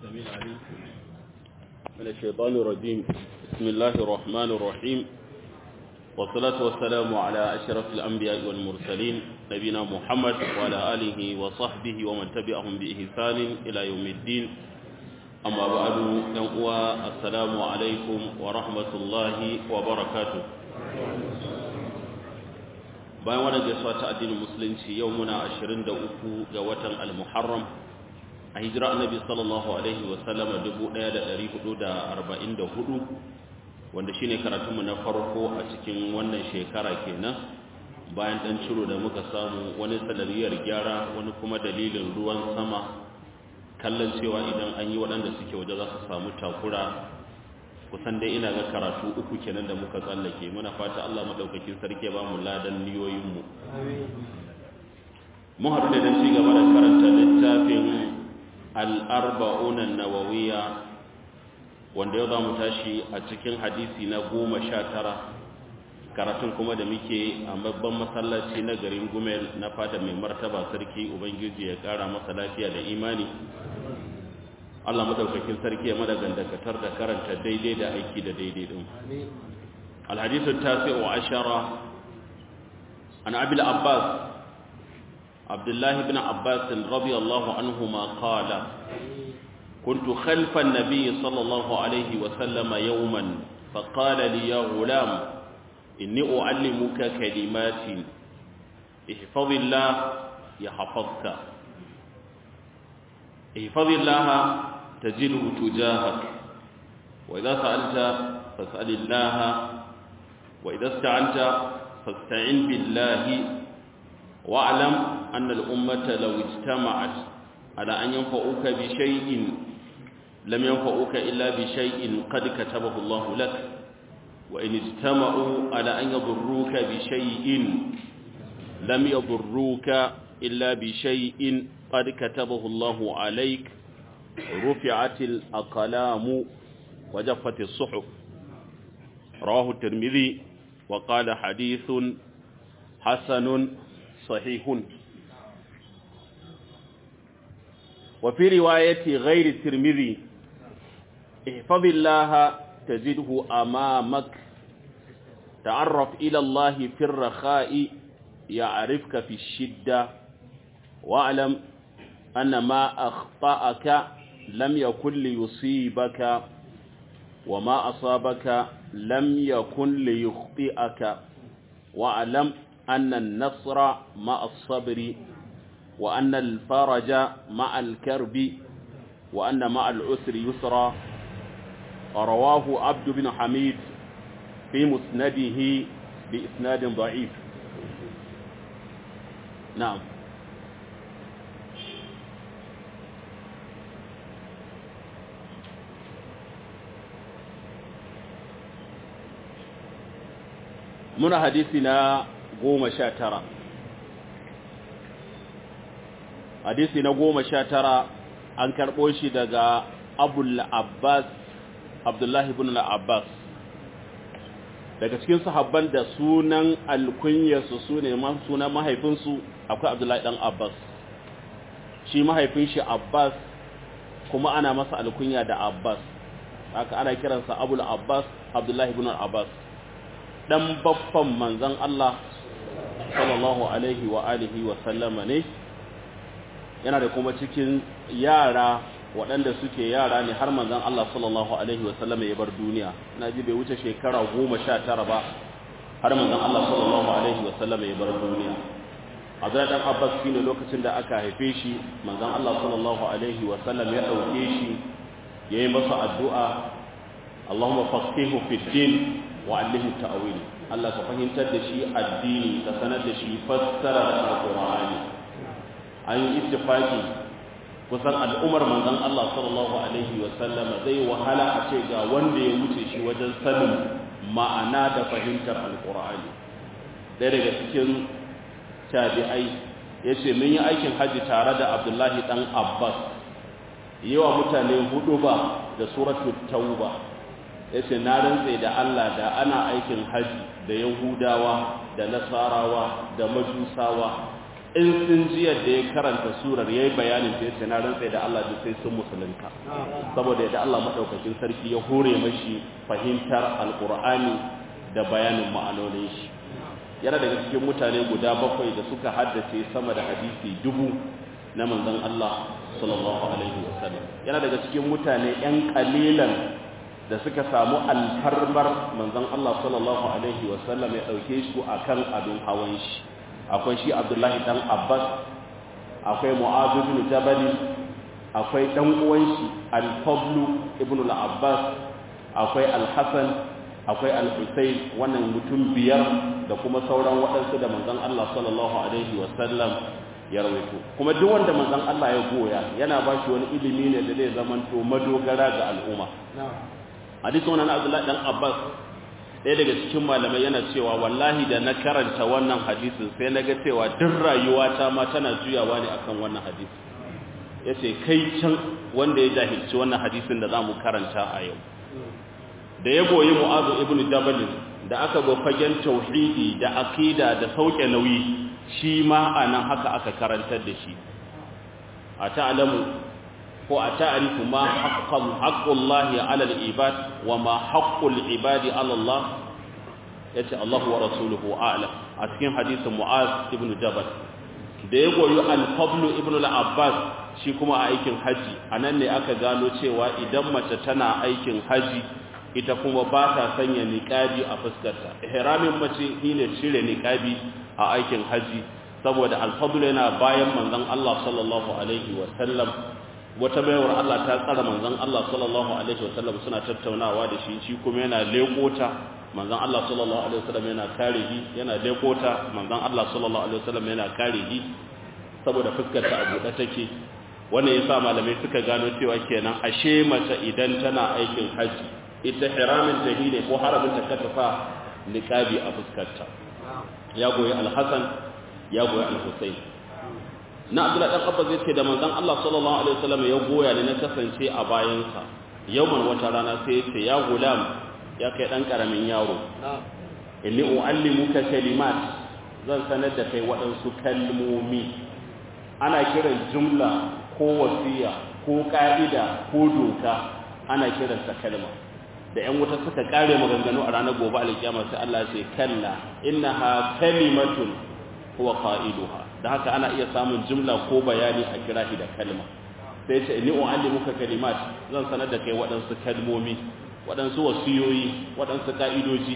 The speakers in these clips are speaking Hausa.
السميع العليم من الشيطان الرجيم بسم الله الرحمن الرحيم والصلاة والسلام على أشرف الأنبياء والمرسلين نبينا محمد وعلى آله وصحبه ومن تبعهم بإحسان إلى يوم الدين أما بعد ينقوى السلام عليكم ورحمة الله وبركاته bayan wannan gaisuwa ta addinin musulunci yau muna 23 ga watan al-muharram a hijira annabi sallallahu alaihi wa sallama 1444 wanda shine karatunmu na farko a cikin wannan shekara kenan bayan dan ciro da muka samu wani sanadiyar gyara wani kuma dalilin ruwan sama kallon cewa idan an yi waɗanda suke waje za su samu takura kusan dai ina ga karatu uku kenan da muka tsallake muna fata Allah madaukakin sarki ba mu ladan niyoyinmu mun haɗu da dan ci gaba da karanta littafin al-arba'un an-nawawiyya wanda yau za mu tashi a cikin hadisi na goma sha tara karatun kuma da muke a babban masallaci na garin gumel na fada mai martaba sarki ubangiji ya ƙara masa lafiya da imani Allah madaukakin sarki ya mada gandakatar da karanta daidai da aiki da daidai din. Al-hadithu tasi'u ashara an Abi al-Abbas Abdullah ibn Abbas radiyallahu anhuma qala كنت خلف النبي صلى الله عليه وسلم يوما فقال لي يا غلام إني أعلمك كلمات احفظ الله يحفظك احفظ الله تجده تجاهك وإذا سألت فاسأل الله وإذا استعنت فاستعن بالله واعلم أن الأمة لو اجتمعت على أن ينفعوك بشيء لم ينفعوك إلا بشيء قد كتبه الله لك وإن اجتمعوا على أن يضروك بشيء لم يضروك إلا بشيء قد كتبه الله عليك رفعت الأقلام وجفت الصحف رواه الترمذي وقال حديث حسن صحيح وفي رواية غير الترمذي احفظ الله تجده أمامك تعرف إلى الله في الرخاء يعرفك في الشدة واعلم أن ما أخطأك لم يكن ليصيبك وما أصابك لم يكن ليخطئك واعلم أن النصر مع الصبر وأن الفرج مع الكرب وأن مع العسر يسرا رواه عبد بن حميد في مسنده بإسناد ضعيف نعم muna hadisi na goma sha tara hadisi na goma sha tara an karɓo shi daga abul abbas abdullahi ibn al-abbas daga cikin sahabban da sunan alkunyarsu su ne sunan mahaifinsu akwai abdullahi dan abbas shi mahaifin shi abbas kuma ana masa alkunya da abbas haka ana kiransa abul abbas abdullahi ibn al-abbas dan baffan manzon Allah sallallahu alaihi wa alihi wa sallama ne yana da kuma cikin yara waɗanda suke yara ne har manzon Allah sallallahu alaihi wa sallama ya bar duniya ina ji bai wuce shekara goma sha tara ba har manzon Allah sallallahu alaihi wa sallama ya bar duniya Abdullahi dan Abbas shine lokacin da aka haife shi manzon Allah sallallahu alaihi wa sallam ya dauke shi yayi masa addu'a Allahumma faqihu fid din wa allimhu ta'wil Allah ka fahimtar da shi addini ka sanar da shi fassara da alqur'ani an yi ittifaki kusan al'umar manzon Allah sallallahu alaihi wa sallama zai wahala a ce ga wanda ya wuce shi wajen sanin ma'ana da fahimtar alqur'ani ɗaya daga cikin tabi'ai yace mun yi aikin haji tare da Abdullahi dan Abbas yawa mutane hudu ba da suratul tauba ya ce na rantse da Allah da ana aikin haji da yahudawa da nasarawa da majusawa in sun ji yadda ya karanta surar ya yi bayanin ta yace na rantsa da Allah duk sai sun musulunta saboda yadda Allah maɗaukakin sarki ya hore mashi fahimtar alƙur'ani da bayanin ma'anonin shi yana daga cikin mutane guda bakwai da suka haddace sama da hadisi dubu na manzon Allah sallallahu alaihi wasallam yana daga cikin mutane yan kalilan da suka samu alfarmar manzon Allah sallallahu alaihi wasallam ya dauke su akan abin hawan shi akwai shi Abdullahi dan Abbas akwai Mu'adh ibn Jabal akwai dan uwan shi Al-Fadl ibn al-Abbas akwai Al-Hasan akwai Al-Husayn wannan mutum biyar da kuma sauran waɗansu da manzon Allah sallallahu alaihi wasallam ya rawaito kuma duk wanda manzon Allah ya goya yana ba shi wani ilimi ne da zai zamanto madogara ga al'umma hadisin wannan Abdullahi dan Abbas ɗaya daga cikin malamai yana cewa wallahi da na karanta wannan hadisin sai na ga cewa duk rayuwata ma tana juyawa ne akan wannan hadisi yace kai can wanda ya jahilci wannan hadisin da zamu karanta a yau da ya goyi Mu'adh ibn Jabal da aka go fagen tauhidi da aqida da sauke nauyi shi ma anan haka aka karantar da shi a ta'lamu ko a ta'rifu ma haqqan haqqullahi 'ala al-ibad wa ma haqqul ibadi 'ala Allah yace Allah wa rasuluhu a'lam a cikin hadisin Mu'az ibn Jabal da ya goyi al-Fadl ibn al-Abbas shi kuma a aikin haji anan ne aka gano cewa idan mace tana aikin haji ita kuma ba ta sanya niqabi a fuskarta ihramin mace shine cire niqabi a aikin haji saboda al-Fadl yana bayan manzon Allah sallallahu alaihi wa sallam wata bayawar Allah ta tsara manzon Allah sallallahu alaihi wasallam suna tattaunawa da shi shi kuma yana lekota manzon Allah sallallahu alaihi wasallam yana kare shi yana lekota manzon Allah sallallahu alaihi wasallam yana kare shi saboda fuskar ta abu da take wannan yasa malamai suka gano cewa kenan ashe mace idan tana aikin haji ita hiramin ta ne ko haramin ta katafa niqabi a fuskarta ya goyi al-Hasan ya goyi al-Husayn na abdullahi dan abbas yace da manzon Allah sallallahu alaihi wasallam ya goya ne na kasance a bayansa yawman wata rana sai yace ya gulam ya kai dan karamin yaro inni uallimuka kalimat zan sanar da kai waɗansu kalmomi ana kiran jumla ko wasiya ko ka'ida ko doka ana kiransa kalma da ƴan wuta suka kare maganganu a ranar gobe alkiyama sai Allah ya ce kalla innaha kalimatun huwa qailuha da haka ana iya samun jumla ko bayani a kira shi da kalma sai ce ni uallimuka kalimat zan sanar da kai waɗansu kalmomi waɗansu wasiyoyi waɗansu ka'idoji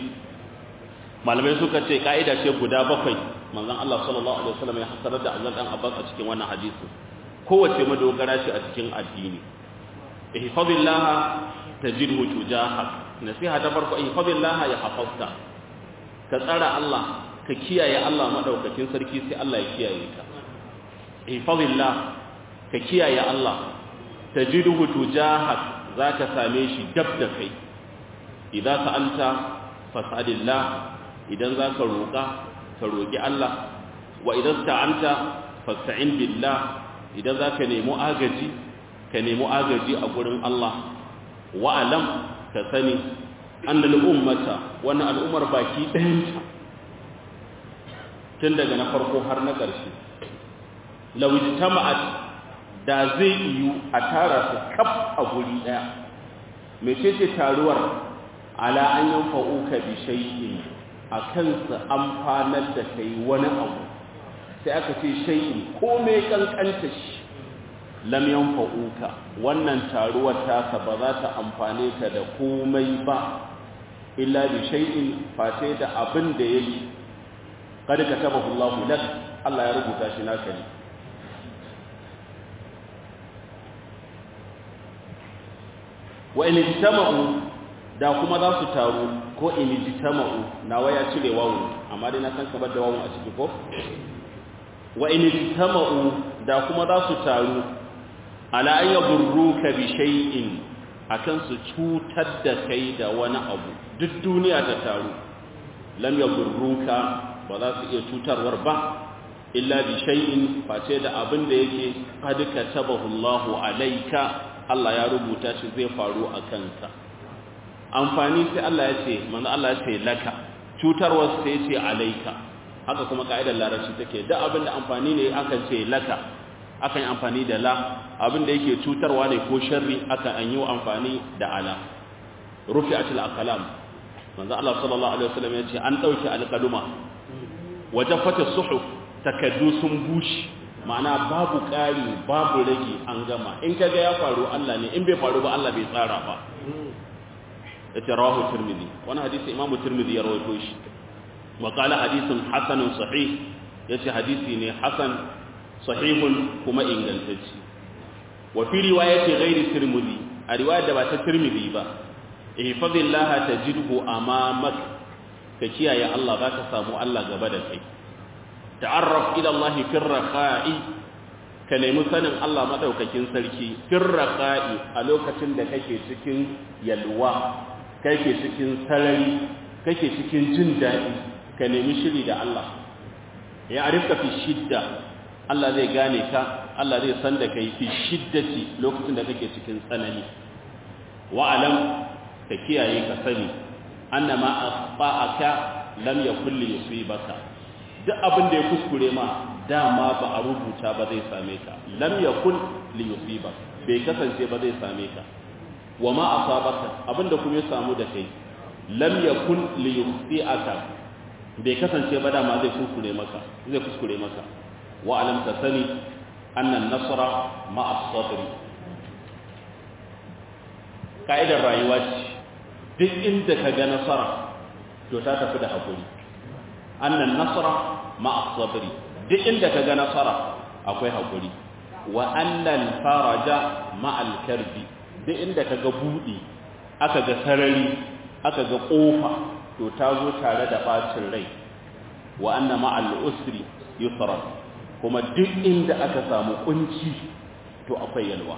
malamai suka ce ka'ida ce guda bakwai manzon Allah sallallahu alaihi wasallam ya hasarar da Allah dan Abbas a cikin wannan hadisi kowace madogara ce a cikin addini ihfazillah tajidhu tujahak nasiha ta farko ihfazillah ya hafazka ka tsara Allah ka kiyaye Allah madaukakin sarki sai Allah ya kiyaye ka ihfazillah ka kiyaye Allah tajidhu tujahak zaka same shi dab da kai idza sa'alta fas'alillah idan zaka roka ka roki Allah wa idan sta'anta fasta'in billah idan zaka nemi agaji ka nemi agaji a gurin Allah wa alam ka sani annal ummata wannan al'ummar baki ɗayanta tun daga na farko har na ƙarshe lawijtama'at da zai yiwu a tara su kaf a guri ɗaya mecece taruwar ala an yanfa'uka bi shay'in akan su amfanar da kai wani abu sai aka ce shay'in komai kankanta shi lam yanfa'uka wannan taruwar tasa ba za ta amfane ka da komai ba illa bi shay'in face da abin da yake kad katabahu Allahu lak Allah ya rubuta shi naka ne wa in ijtama'u da kuma za su taru ko in ijtama'u nawa ya cire wawu amma dai na san ka bar da wawu a ciki ko wa in ijtama'u da kuma za su taru ala an yadurruka bi shay'in akan su cutar da kai da wani abu duk duniya ta taru lam yadurruka ba za su iya cutarwar ba illa bi shay'in face da abin da yake qad katabahu Allahu alayka Allah ya rubuta shi zai faru a kanka amfani sai Allah ya ce manzo Allah ya ce laka cutarwar sai ya ce alayka haka kuma ka'idar larabci take duk abin da amfani ne akan ce laka akan yi amfani da la abin da yake cutarwa ne ko sharri akan an yi amfani da ala rufi'atul aqlam manzo Allah sallallahu alaihi wasallam yace an dauki alqaluma wajafata suhuf takaddu sun bushi ma'ana babu ƙari babu rage an gama in kaga ya faru Allah ne in bai faru ba Allah bai tsara ba yace rawahu tirmidhi wani hadisi imamu tirmidhi ya rawaito shi wa qala hadithun hasanun sahih yace hadisi ne hasan sahihun kuma ingantacce wa fi riwayati ghairi tirmidhi a riwayar da ba ta tirmidhi ba ihfazillah tajidhu amamak ka kiyaye Allah zaka samu Allah gaba da kai ta'arraf ila Allah fi raqa'i ka nemi sanin Allah madaukakin sarki fi raqa'i a lokacin da kake cikin yalwa kake cikin sarari kake cikin jin daɗi ka nemi shiri da Allah ya arifka fi shidda Allah zai gane ka Allah zai san da kai fi shiddati lokacin da kake cikin tsanani wa alam ka kiyaye ka sani annama asba'aka lam yakul li yusibaka duk abin da ya kuskure ma dama ba a rubuta ba zai same ka lam yakul li yusibaka bai kasance ba zai same ka wa ma asabaka abinda kuma ya samu da kai lam yakun li yukhti'aka bai kasance ba dama zai kuskure maka zai kuskure maka wa alam tasani anna an-nasra ma as-sabr ka'idar rayuwa ce duk inda ka ga nasara to ta tafi da hakuri anna an-nasra ma as-sabr duk inda ka ga nasara akwai hakuri wa anna al-faraja ma al-karbi duk inda ka ga buɗi aka ga sarari aka ga ƙofa to ta zo tare da ɓacin rai wa anna ma'al usri yusra kuma duk inda aka samu kunci to akwai yalwa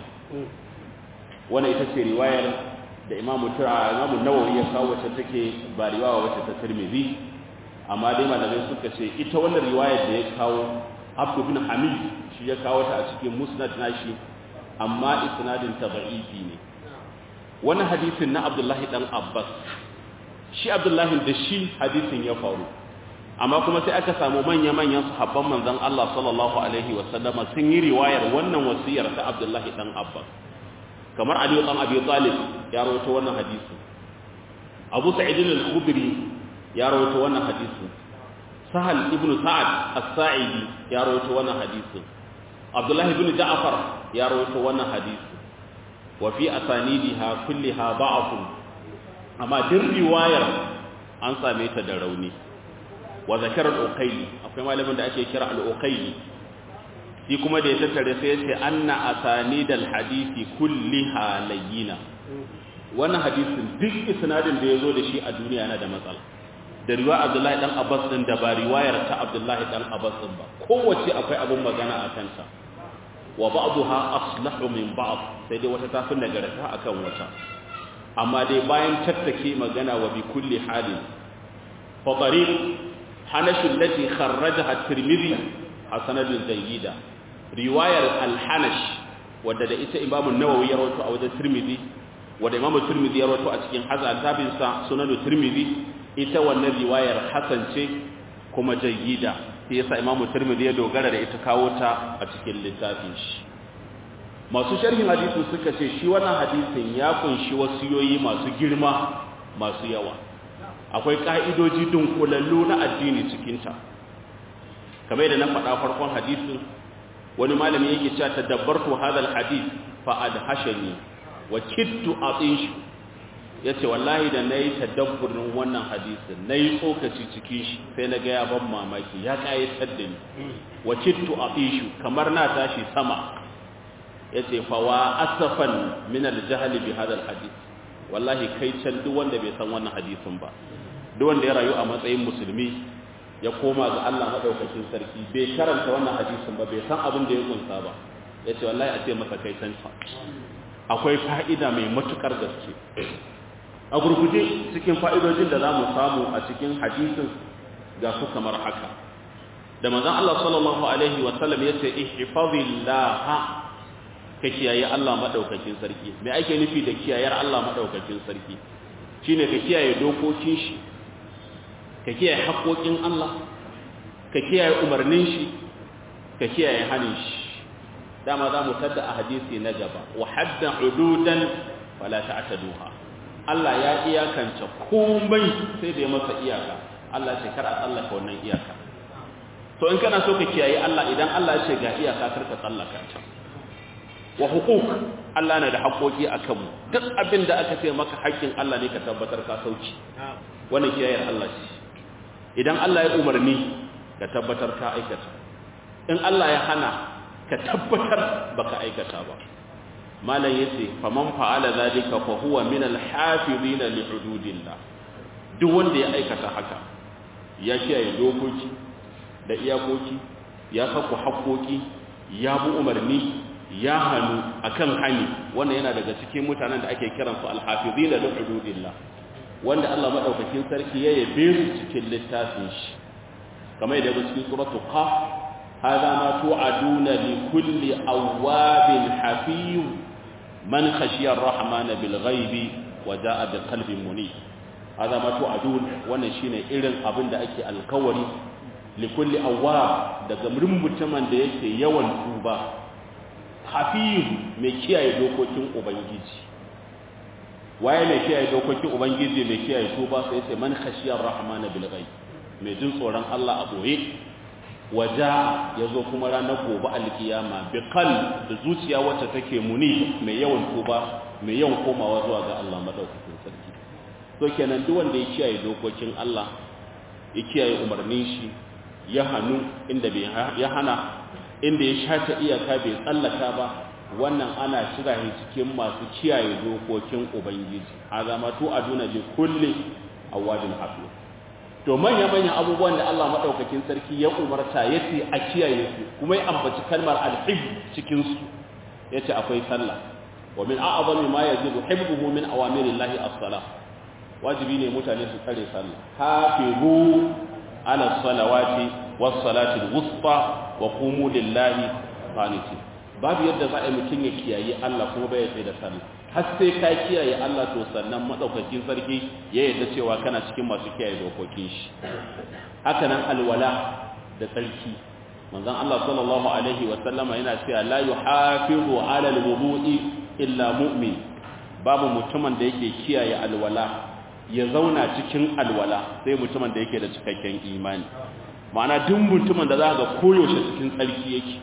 wannan ita ce riwayar da imamu tura imamu nawawi ya kawo wacce take ba riwaya wacce ta tirmidhi amma dai malamai suka ce ita wannan riwayar da ya kawo abdu bin hamid shi ya kawo ta a cikin musnad nashi amma isnadin ta da'ifi ne wani hadisin na abdullahi dan abbas shi abdullahi da shi hadisin ya faru amma kuma sai aka samu manya-manyan sahabban manzon Allah sallallahu alaihi wasallama sun yi riwayar wannan wasiyar ta abdullahi dan abbas kamar ali dan abi talib ya rawaito wannan hadisi abu sa'id al-khudri ya rawaito wannan hadisi sahal ibn sa'ad as-sa'idi ya rawaito wannan hadisi abdullahi ibn ja'far ya rawaito wannan hadisi wa fi asanidiha kulliha da'afun amma din riwayar an same ta da rauni wa zakara al-uqayli akwai malamin da ake kira al-uqayli shi kuma da ya tattare sai ya ce anna asanidal hadisi kulliha layyina wannan hadisin duk isnadin da yazo da shi a duniya yana da matsala da riwaya Abdullahi dan Abbas din da ba riwayar ta Abdullahi dan Abbas din ba kowace akwai abun magana a kanta wa ba'daha aslahu min ba'd sai dai wata tafi nagarta akan wata amma dai bayan tattake magana wa bi kulli halin fa tariq hanash allati kharrajaha at-tirmidhi hasanatun jayyida riwayar al-hanash wadda da ita imamu nawawi ya rawaito a wajen tirmidhi wadda imamu tirmidhi ya rawaito a cikin hazabin sa sunan tirmidhi ita wannan riwayar hasan ce kuma jayyida sai yasa imamu tirmidhi ya dogara da ita kawo ta a cikin littafin shi masu sharhin hadisi suka ce shi wannan hadisin ya kunshi wasiyoyi masu girma masu yawa akwai ka'idoji dunkulallu na addini cikin ta kamar da na faɗa farkon hadisin wani malami yake cewa tadabbartu hadha alhadith fa adhashani wa kittu atishu yace wallahi da nayi tadabburin wannan hadisin nayi tsokaci cikin shi sai naga ya ban mamaki ya kayatar da ni wa kittu atishu kamar na tashi sama yace fa wa asafan min aljahl bi hadha alhadith wallahi kai can duk wanda bai san wannan hadisin ba duk wanda ya rayu a matsayin musulmi ya koma ga Allah madaukakin sarki bai karanta wannan hadisin ba bai san abin da ya kunsa ba yace wallahi a ce masa kai san akwai fa'ida mai matukar gaske a gurguje cikin fa'idojin da zamu samu a cikin hadisin ga su kamar haka da manzon Allah sallallahu alaihi wa sallam yace ihfazillaha ka kiyaye Allah madaukakin sarki me ake nufi da kiyayar Allah madaukakin sarki shine ka kiyaye dokokin shi ka kiyaye haƙoƙin Allah ka kiyaye umarnin shi ka kiyaye hanin shi dama za mu tadda a hadisi na gaba wa hadda hududan fala ta'taduha Allah ya iyakance komai sai da ya masa iyaka Allah ce kar a tsallaka wannan iyaka to in kana so ka kiyaye Allah idan Allah ya ce ga iyaka kar ka tsallaka ta wa huquq Allah na da haƙoƙi a kanmu duk abin da aka ce maka haƙƙin Allah ne ka tabbatar ka sauki wannan kiyayar Allah ce idan Allah ya umarni ka tabbatar ka aikata in Allah ya hana ka tabbatar baka aikata ba malam yace faman fa'ala zalika fa huwa min al-hafizin li hududillah duk wanda ya aikata haka ya kiyaye dokoki da iyakoki ya sako haƙoƙi ya bi umarni ya hannu akan hani wannan yana daga cikin mutanen da ake kiransu al-hafizin li hududillah wanda Allah madaukakin sarki ya yabe su cikin littafin shi kamar da cikin suratul qaf hada ma tu'aduna li kulli awabin hafiz man khashiya ar-rahmana bil ghaibi wa jaa bi qalbin munib hada ma tu'adun wannan shine irin abin da ake alkawari li kulli awab daga mutumin da yake yawan tuba hafiz mai kiyaye dokokin ubangiji waye mai kiyaye dokokin ubangiji mai kiyaye tuba sai sai man khashiyar rahmana bil ghaib mai jin tsoron Allah a boye waja yazo kuma ranar gobe alkiyama bi qal da zuciya wacce take muni mai yawan tuba mai yawan komawa zuwa ga Allah madaukakin sarki to kenan duk wanda ya kiyaye dokokin Allah ya kiyaye umarnin shi ya hanu inda bai ya hana inda ya shata iyaka bai tsallaka ba wannan ana shira shi cikin masu kiyaye dokokin ubangiji azamatu aduna bi kulli awadin hafiz to manya manyan abubuwan da Allah madaukakin sarki ya umarta yace a kiyaye su kuma ya ambaci kalmar al-hib cikin su yace akwai sallah wa min a'zami ma yajibu hibbuhu min awamirillahi as-salah wajibi ne mutane su tsare sallah hafizu ala salawati was salati al-wusta wa qumu lillahi qanitin babu yadda za a yi mutum ya kiyaye Allah kuma bai tsaye da sallah har sai ka kiyaye Allah to sannan madaukakin sarki ya yarda cewa kana cikin masu kiyaye dokokin shi haka nan alwala da tsarki manzon Allah sallallahu alaihi wa sallama yana cewa la yuhafizu ala alwudu'i illa mu'min babu mutumin da yake kiyaye alwala ya zauna cikin alwala sai mutumin da yake da cikakken imani ma'ana duk mutumin da za ga koyaushe cikin tsarki yake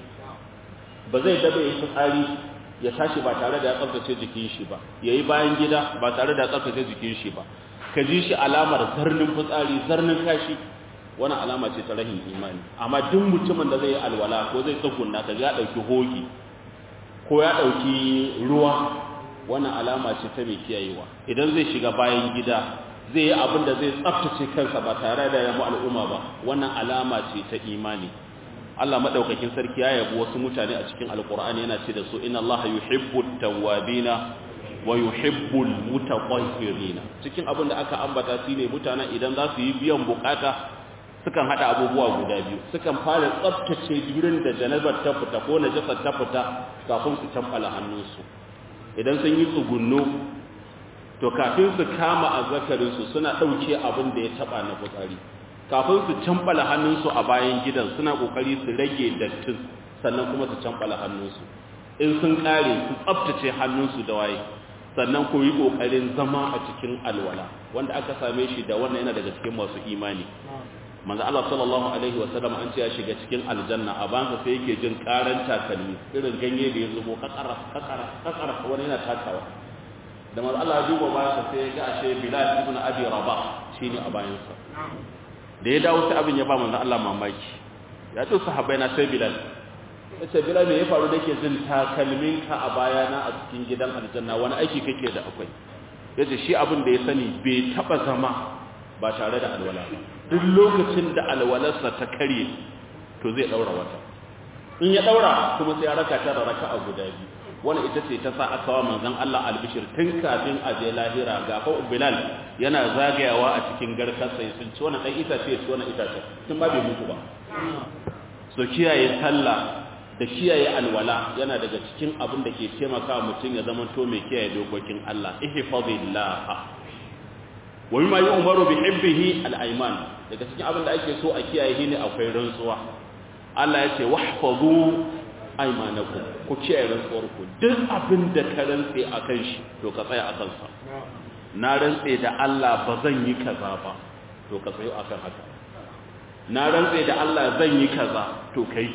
ba zai dabe ya fitsari ya tashi ba tare da ya tsaftace jikin shi ba yayi bayan gida ba tare da ya tsaftace jikin shi ba ka ji shi alamar zarnin fitsari zarnin kashi wani alama ce ta rahin imani amma duk mutumin da zai yi alwala ko zai tsugunna ka ya dauki hoki ko ya dauki ruwa wannan alama ce ta mai kiyayewa idan zai shiga bayan gida zai yi abin da zai tsaftace kansa ba tare da ya mu al'umma ba wannan alama ce ta imani Allah madaukakin sarki ya yabi wasu mutane a cikin alqur'ani yana ce da su inna allaha yuhibbut tawwabina wa yuhibbul mutatahhirina cikin abin da aka ambata shine mutanen idan za su yi biyan bukata sukan hada abubuwa guda biyu sukan fara tsaftace gurin da janabar ta fita ko najasar ta fita kafin su tambala hannunsu idan sun yi tsugunno to kafin su kama azzakarinsu suna dauke abin da ya taba na fitsari kafin su cambala hannunsu a bayan gidan suna kokari su rage dattin sannan kuma su cambala hannunsu in sun kare su tsaftace hannunsu da waye sannan ku yi kokarin zama a cikin alwala wanda aka same shi da wannan yana daga cikin masu imani manzo Allah sallallahu alaihi wa sallam an ce ya shiga cikin aljanna a bansa sai yake jin karan takalmi irin ganye da ya zubo kakara kakara kakara wani yana takawa da manzo Allah ya duba bayansa sai ya ga ashe Bilal ibn Abi Rabah shine a bayansa da ya dawo sai abin ya ba manzon Allah mamaki ya ce sahabbai na sai Bilal sai Bilal me ya faru da ke jin takalmin ka a bayana a cikin gidan aljanna wani aiki kake da akwai yace shi abin da ya sani bai taba zama ba tare da alwala ba duk lokacin da alwalarsa ta karye to zai daura wata in ya daura kuma sai ya raka ta da raka'a guda biyu wani ita ce ta sa aka wa manzon Allah albishir tun kafin a je lahira ga fa Bilal yana zagayawa a cikin garkar sai sun ci wannan dan itace ci wannan itace tun ba bai mutu ba so kiyaye sallah da kiyaye alwala yana daga cikin abin da ke taimaka mutum ya zama to mai kiyaye dokokin Allah ihfazillah wa mimma yu'maru bi hibbihi al-ayman daga cikin abin da ake so a kiyaye shine akwai rantsuwa Allah ya ce wahfazu aymanakum ku kiyaye rantsuwar ku duk abin da ka rantse akan shi to ka tsaya akan sa na rantse da Allah ba zan yi kaza ba to ka tsayo akan haka na rantse da Allah zan yi kaza to kai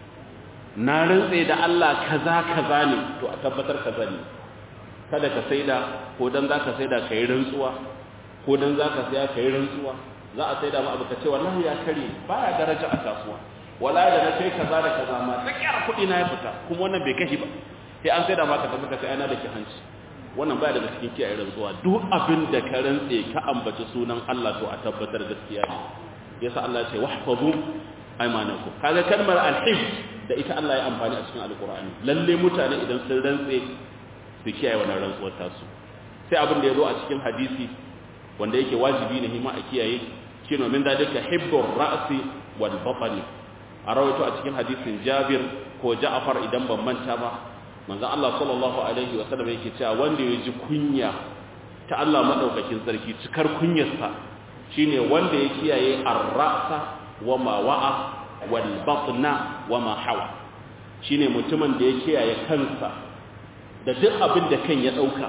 na rantse da Allah kaza kaza ne to a tabbatar kaza ne kada ka saida ko dan zaka saida kai rantsuwa ko dan zaka saya kai rantsuwa za a saida ma abu ka ce wallahi ya kare baya daraja a kasuwa wala da na kai kaza da kaza ma tsakiyar kuɗi na ya fita kuma wannan bai kashi ba sai an saida ma ka tafi ka sai ana da ki hanci wannan baya daga cikin kiyaye rantsuwa duk abin da ka rantse ka ambaci sunan Allah to a tabbatar gaskiya ne yasa Allah ya ce wahfazu aymanakum kaga kalmar al-hifz da ita Allah ya amfani a cikin alqur'ani lalle mutane idan sun rantse su kiyaye wannan rantsuwar tasu sai abin da ya zo a cikin hadisi wanda yake wajibi ne hima a kiyaye shine min dalika hibbur ra'si wal batni a rawaito a cikin hadisin Jabir ko Ja'far idan ban manta ba manzon Allah sallallahu alaihi wa sallam yake cewa wanda ya ji kunya ta Allah madaukakin sarki cikar kunyarsa shine wanda ya kiyaye ar-ra'sa wa ma wa'a wal batna wa ma hawa shine mutumin da ya kiyaye kansa da duk abin da kan ya dauka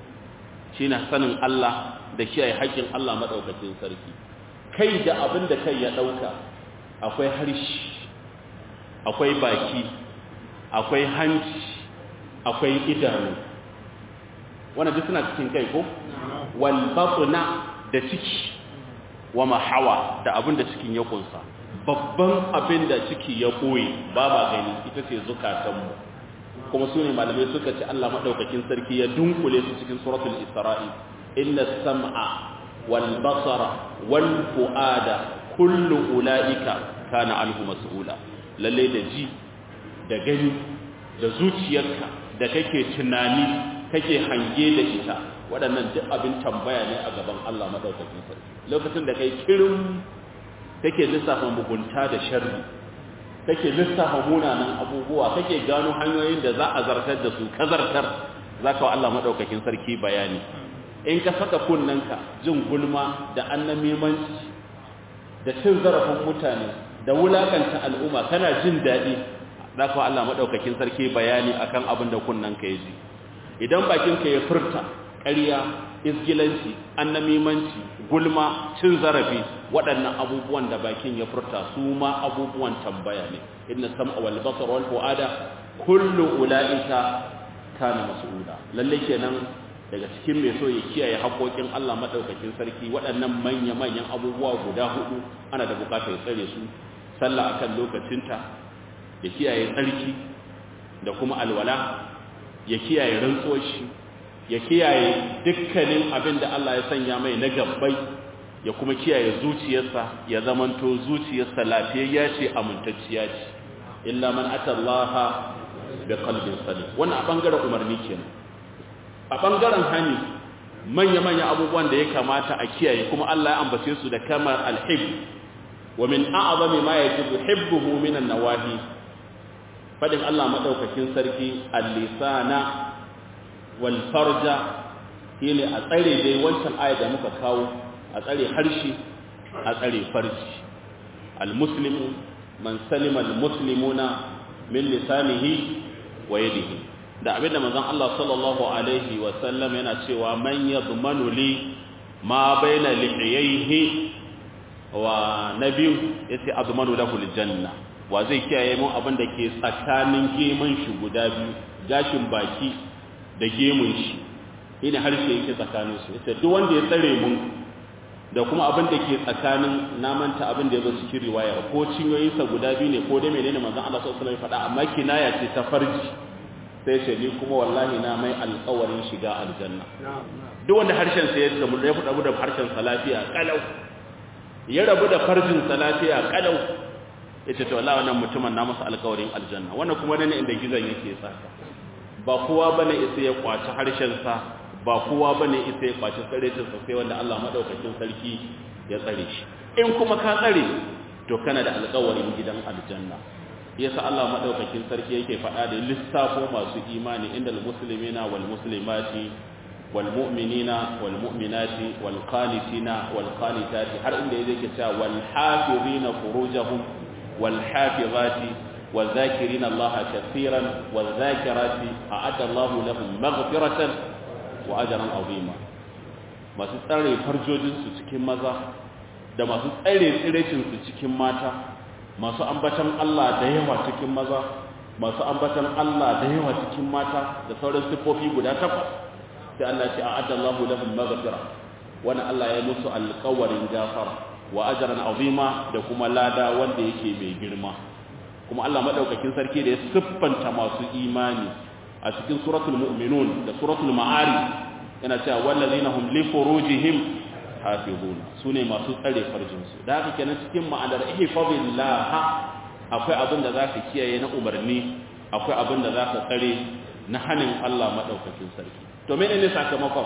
shine sanin Allah da kiyaye haƙƙin Allah madaukakin sarki kai da abin da kai ya dauka akwai harshe akwai baki akwai hanci akwai idanu wannan duk suna cikin kai ko wal batna da ciki wa mahawa da abin da cikin ya kunsa babban abin da ciki ya koyi ba ba gani ita ce zukatanmu kuma su ne malamai suka ce Allah maɗaukakin sarki ya dunkule su cikin suratul isra'i inna sam'a wal basara wal fu'ada kullu ula'ika kana anhu mas'ula lalle da ji da gani da zuciyarka da kake tunani kake hange da ita waɗannan duk abin tambaya ne a gaban Allah madaukakin sarki lokacin da kai kirin kake lissafa mugunta da sharri kake lissafa munanan abubuwa kake gano hanyoyin da za a zartar da su ka zartar zaka wa Allah madaukakin sarki bayani in ka saka kunnanka jin gulma da annamimanci da cin zarafin mutane da wulakanta al'umma kana jin daɗi zaka wa Allah madaukakin sarki bayani akan abin da kunnanka ya ji idan bakinka ya furta ƙarya isgilanci annamimanci gulma cin zarafi waɗannan abubuwan da bakin ya furta su ma abubuwan tambaya ne inna sam'a wal basar wal fuada kullu ulaika kana mas'ula lalle kenan daga cikin mai so ya kiyaye haƙoƙin Allah madaukakin sarki waɗannan manya manyan abubuwa guda hudu ana da bukatar ya tsare su sallah akan lokacinta ya kiyaye tsarki da kuma alwala ya kiyaye rantsuwar shi ya kiyaye dukkanin abin da Allah ya sanya mai na gabbai ya kuma kiyaye zuciyarsa ya zamanto zuciyarsa lafiyayya ce amintacciya ce illa man atallaha bi qalbin salim wannan a bangaren umarni kenan a bangaren hani manya manya abubuwan da ya kamata a kiyaye kuma Allah ya ambace su da kamar alhib wa min a'zami ma yajibu hibbuhu min an-nawahi fadin Allah madaukakin sarki al-lisana wal farja shine a tsare dai wancan aya da muka kawo a tsare harshe a tsare farji al-muslimu man salima al-muslimuna min lisanihi wa yadihi da abinda manzon Allah sallallahu alaihi wa sallam yana cewa man yadmanu li ma baina lihiyaihi wa nabiyu yace azmanu lahu aljanna wa zai kiyaye mu abin da ke tsakanin gemun shi guda biyu gashin baki da gemun shi ina harshe yake tsakanin su yace duk wanda ya tsare mun da kuma abin da ke tsakanin namanta abin da ya zo cikin riwaya ko cinyoyinsa guda biyu ne ko dai menene manzon Allah sallallahu alaihi wasallam ya faɗa amma kinaya ce ta farji sai ce ni kuma wallahi na mai alƙawarin shiga aljanna duk wanda harshen sa ya samu ya fada da harshen sa lafiya kalau ya rabu da farjin sa lafiya kalau yace to wallahi wannan mutumin na masa alƙawarin aljanna wannan kuma ne inda gizon yake saka ba kowa bane isa ya kwaci harshen sa ba kowa bane isa ya kwaci tsarecin sa sai wanda Allah madaukakin sarki ya tsare shi in kuma ka tsare to kana da alƙawarin gidan aljanna yasa Allah madaukakin sarki yake faɗa da lissafo masu imani inda almuslimina wal muslimati والمؤمنين والمؤمنات والقانتين والقانتات har inda yake cewa wal hafizina furujahum wal hafizati والذاكرين الله كثيرا والذاكرات أعد الله لهم مغفرة وأجرا عظيما masu tsare farjojinsu cikin maza da masu tsare tsirecinsu cikin mata masu ambatan Allah da yawa cikin maza masu ambatan Allah da yawa cikin mata da sauran siffofi guda takwas sai Allah ce a'adda Allahu lahum maghfira wannan Allah ya musu alƙawarin gafara wa ajran azima da kuma lada wanda yake mai girma kuma Allah madaukakin sarki da ya siffanta masu imani a cikin suratul mu'minun da suratul ma'ari yana cewa wallazina hum li furujihim hafizuna sune masu tsare farjin su da haka kenan cikin ma'anar ihfazillah akwai abin da zaka kiyaye na umarni akwai abin da zaka tsare na hanin Allah madaukakin sarki to menene sakamakon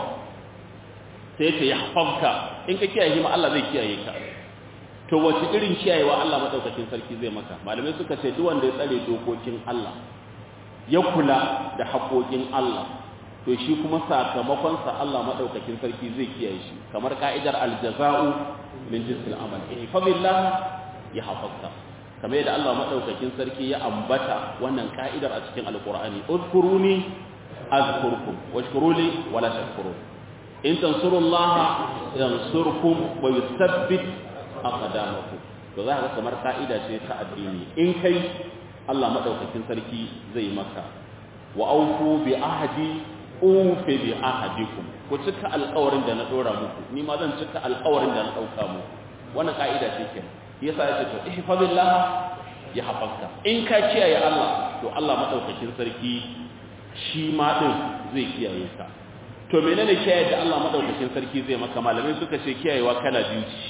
sai ya ce yahfazka in ka kiyaye ma Allah zai kiyaye ka to wace irin kiyayewa Allah madaukakin sarki zai maka malamai suka ce duk wanda ya tsare dokokin Allah ya kula da haƙoƙin Allah to shi kuma sakamakon sa Allah madaukakin sarki zai kiyaye shi kamar ka'idar aljaza'u min jinsil amal eh fa billah ya hafazka kamar yadda Allah madaukakin sarki ya ambata wannan ka'idar a cikin alqur'ani udkuruni azkurkum washkuruli wala tashkurun in tansurullaha yansurkum wa yuthabbit aqdamakum to za ka kamar ka'ida ce ta addini in kai Allah madaukakin sarki zai maka wa aufu bi ahdi ufi bi ahadikum ku cika alƙawarin da na dora muku ni ma zan cika alƙawarin da na dauka muku wannan ka'ida ce ke yasa yace to ihfazillah ya hafazka in ka kiyaye Allah to Allah madaukakin sarki shi ma din zai kiyaye ka to menene kiyaye da Allah madaukakin sarki zai maka malamai suka ce kiyayewa kala biyu ce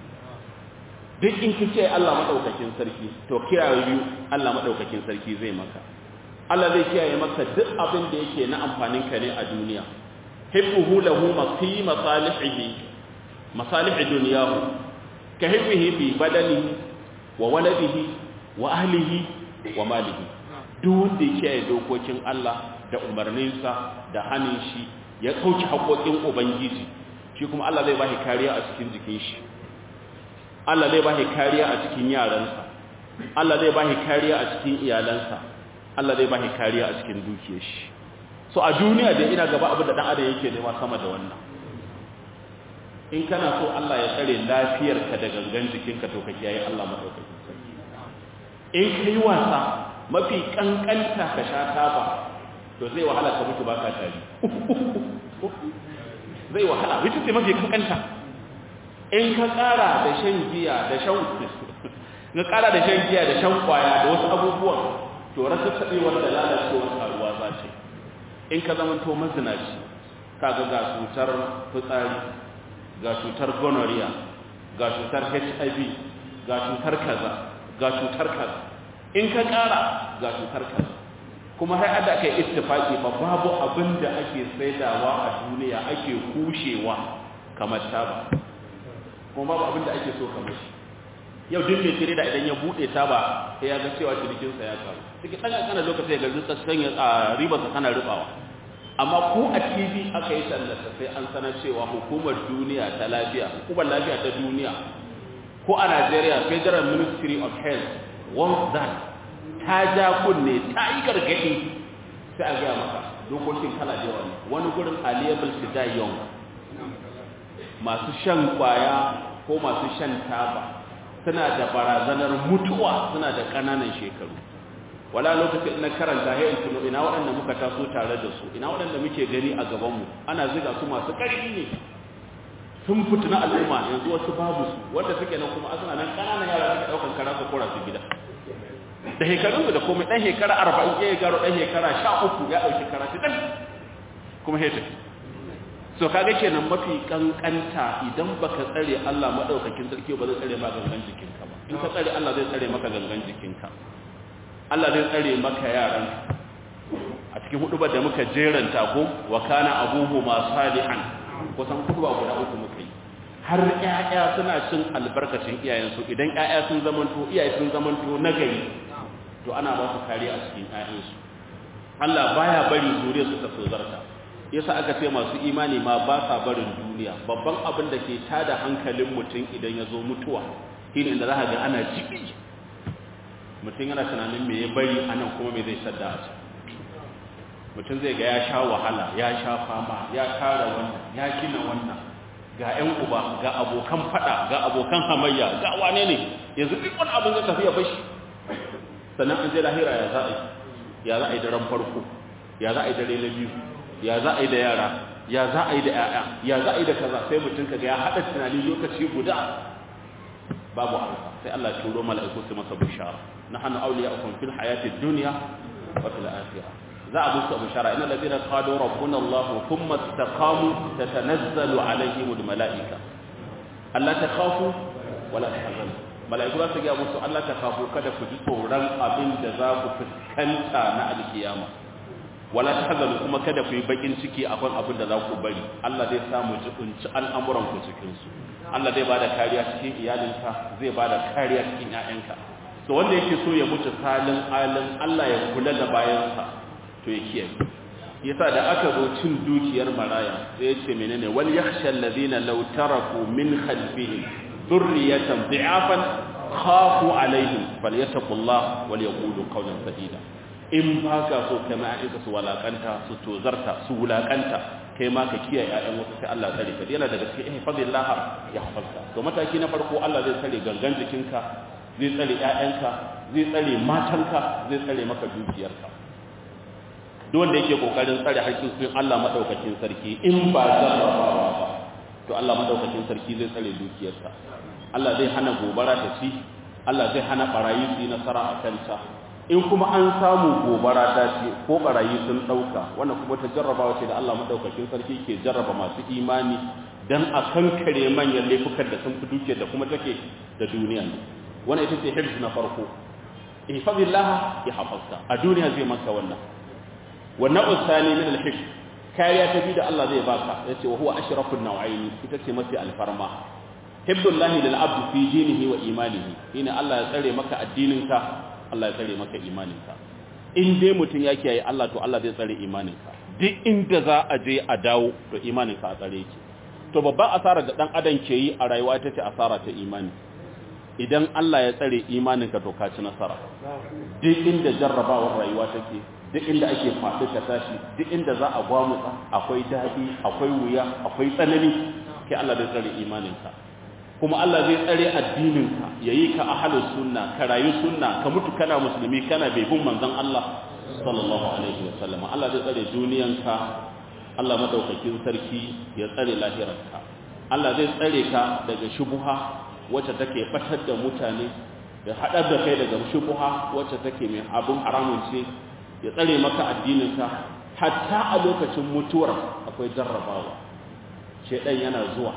duk in kice Allah madaukakin sarki to kiyaye biyu Allah madaukakin sarki zai maka Allah zai kiyaye maka duk abin da yake na amfanin ka ne a duniya hibbuhu lahu fi masalihi masalih dunyahu ka hibbihi bi badanihi wa waladihi wa ahlihi wa malihi duk wanda ya kiyaye dokokin Allah da umarninsa da hanin shi ya kauce haƙoƙin ubangiji shi kuma Allah zai bashi kariya a cikin jikin shi Allah zai bashi kariya a cikin yaransa Allah zai bashi kariya a cikin iyalansa Allah zai bashi kariya a cikin dukiyar shi so a duniya da ina gaba abin da dan adam yake nema sama da wannan in kana so Allah ya tsare lafiyarka da gangan jikinka to ka kiyaye Allah madaukakin sarki in kai wasa mafi kankanta ka sha taba to zai wahala ka mutu baka tari zai wahala ita ce mafi kankanta in ka kara da shan giya da shan ka kara da shan giya da shan kwaya da wasu abubuwan to rasa tsabewar da lalacewar karuwa za ce in ka zama to mazinaci kaga ga cutar fitsari ga cutar gonorrhea ga cutar hiv ga cutar kaza ga cutar kaza in ka kara ga cutar kaza kuma har ada aka yi ittifaki ba babu abin da ake saidawa a duniya ake kushewa kamar taba kuma babu abin da ake so kamar shi yau duk mai tire da idan ya bude taba sai ya ga cewa cinikinsa ya karu cikin ɗan ƙanƙanar lokaci ya gaji tsakkan ya ribarsa tana rubawa amma ko a tv aka yi tallata sai an sanar cewa hukumar duniya ta lafiya hukumar lafiya ta duniya ko a najeriya federal ministry of health wants that ta ja kunne ta yi gargaɗi sai a gaya maka dokokin kala da yawa ne wani gurin aliyable to die young masu shan kwaya ko masu shan taba suna da barazanar mutuwa suna da ƙananan shekaru wala lokacin na karanta ya in tuno ina waɗanda muka taso tare da su ina waɗanda muke gani a gabanmu ana ziga su masu ƙarfi ne sun fituna al'umma yanzu wasu babu su wanda suke nan kuma asuna nan ƙananan yara suka ɗaukan kara su kora su gida da shekarunsu da komai ɗan shekara arba'in ya garo ɗan shekara sha uku ya ɗauki kara shi ɗan kuma ya tafi so kaga kenan mafi kankanta idan baka tsare Allah madaukakin sarki ba zai tsare ma gangan jikinka ba in ka tsare Allah zai tsare maka gangan jikinka Allah zai tsare maka yaran a cikin hudubar da muka jeranta ko wa kana abuhu ma salihan kusan hudubar guda uku muka yi har ƴaƴa suna cin albarkacin iyayensu idan ƴaƴa sun zamanto iyaye sun zamanto nagari to ana ba su kariya a cikin ƴaƴansu Allah baya bari zuriyar su ta tozarta yasa aka ce masu imani ma ba sa barin duniya babban abin da ke tada hankalin mutum idan ya zo mutuwa shine inda za ga ana jibi mutum yana tunanin me ya bari anan kuma me zai sadda a mutum zai ga ya sha wahala ya sha fama ya tara wannan ya gina wannan ga 'yan uba ga abokan fada ga abokan hamayya ga wane ne yanzu duk wani abin zai tafiya bashi sannan an je lahira ya za a yi ya za a yi daren farko ya za a yi dare na biyu ya za a yi da yara ya za a yi da 'ya'ya ya za a yi da kaza sai mutum kaga ya haɗa tunani lokaci guda babu alfa sai Allah ya turo mala'iku su masa bishara nahnu awliya'ukum fil hayatid dunya wa fil akhirah za a musu bishara innal ladina qalu rabbuna Allah thumma istaqamu tatanazzalu alaihim al mala'ika alla takhafu wa la tahzanu mala'iku za su ga musu Allah takhafu kada ku ji tsoron abin da za ku fuskanta na alkiyama wala tahzanu kuma kada ku yi bakin ciki akan abin da za ku bari Allah zai samu jibinci al'amuran ku cikin su Allah zai bada kariya cikin iyalinka zai bada kariya cikin ƴaƴanka to wanda yake so ya mutu salin alin Allah ya kula da bayansa to ya kiyaye yasa da aka zo cin dukiyar maraya sai ya ce menene wal yakhsha alladhina law taraku min khalfihim dhurriyatan dhi'afan khafu alaihim falyattaqullah wal yaqulu qawlan sadida in baka so kai ma aika su walakanta su tozarta su wulakanta kai ma ka kiyaye ƴaƴan wasu sai Allah tsare ka yana daga cikin ihfazillah ya hafalka to mataki na farko Allah zai tsare gangan jikinka zai tsare ƴaƴanka zai tsare matanka zai tsare maka dukiyarka duk wanda yake kokarin tsare haƙƙin Allah madaukakin sarki in ba jarrabawa ba to Allah madaukakin sarki zai tsare dukiyarsa Allah zai hana gobara ta ci Allah zai hana barayi su yi nasara a kanta in kuma an samu gobara ta ce ko barayi sun dauka wannan kuma ta jarrabawa ce da Allah madaukakin sarki ke jarraba masu imani dan a kankare manyan laifukan da sun fi dukiyar da kuma take da duniya ne wannan ita ce hifz na farko ihfazillah ya hafazka a duniya zai maka wannan wannan usani min al-hifz kariya ta bi da Allah zai baka yace wa huwa ashrafun naw'ain ita ce mafi alfarma hibdullahi lil abd fi dinihi wa imanihi ina Allah ya tsare maka addininka Allah ya tsare maka imaninka in dai mutun ya kiyaye Allah to Allah zai tsare imaninka duk inda za a je a dawo to imaninka a tsare yake to babban asara da dan adam ke yi a rayuwa ita ce asara ta imani idan Allah ya tsare imaninka to ka ci nasara duk inda jarrabawar rayuwa take duk inda ake faɗi ka tashi duk inda za a gwamutsa akwai daɗi akwai wuya akwai tsanani kai Allah zai tsare imaninka kuma Allah zai tsare addininka yayi ka ahlus sunna ka rayu sunna ka mutu kana musulmi kana bai bin manzon Allah sallallahu alaihi wasallam Allah zai tsare duniyanka Allah madaukakin sarki ya tsare lahirarka Allah zai tsare ka daga shubuha wacce take fatar da mutane ya haɗar da kai daga shubuha wacce take mai abun haramun ce ya tsare maka addininka hatta a lokacin mutuwar akwai jarrabawa shedan yana zuwa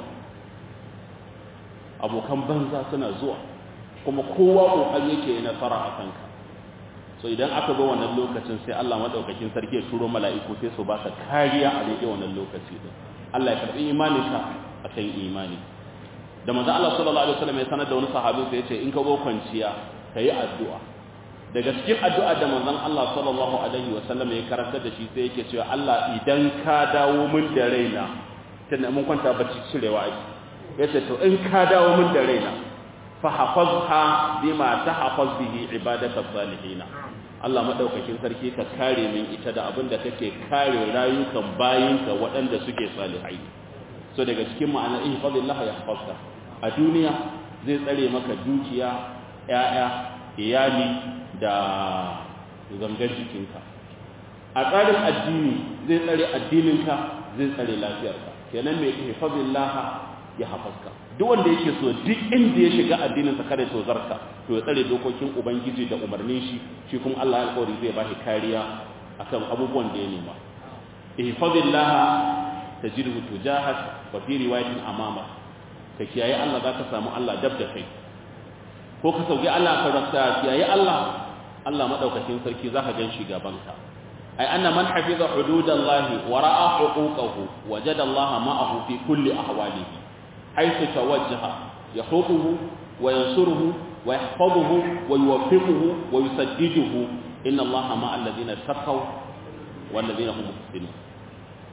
abokan banza suna zuwa kuma kowa kokari yake yi nasara a kanka so idan aka zo wannan lokacin sai Allah madaukakin sarki ya turo mala'iku sai su baka kariya a daidai wannan lokaci din Allah ya karbi imaninka akan imani da manzo Allah sallallahu alaihi wasallam ya sanar da wani sahabi sai ya ce in ka zo kwanciya kayi addu'a daga cikin addu'a da manzon Allah sallallahu alaihi wasallam ya karanta da shi sai yake cewa Allah idan ka dawo min da raina tunda mun kwanta bacci cirewa ai yace to in ka dawo min da raina fa hafazha bima tahfaz bihi ibadaka salihin Allah madaukakin sarki ka kare min ita da abin da kake kare rayukan bayinka waɗanda suke salihai so daga cikin ma'anar ihfazillah yahfazka a duniya zai tsare maka dukiya ƴaƴa iyali da gangar jikinka a tsarin addini zai tsare addininka zai tsare lafiyarka kenan mai ihfazillah ya hafazka duk wanda yake so duk inda ya shiga addininsa kada ya tozarka to ya tsare dokokin ubangiji da umarnin shi shi kuma Allah ya alƙawari zai bashi kariya akan abubuwan da ya nema ihfazillah tajidhu tujahak wa fi riwayatin amama ka kiyaye Allah zaka samu Allah dab da kai ko ka sauki Allah ka rasta kiyaye Allah Allah madaukakin sarki zaka gan shi gaban ka ai anna man hafiza hududallahi wa ra'a huquqahu wajada Allah ma'ahu fi kulli ahwalihi haythu tawajjaha yahutuhu wa yansuruhu wa yahfazuhu wa yuwaffiquhu wa yusaddiduhu inna Allah ma'a alladhina taqaw wal ladina hum muhsinun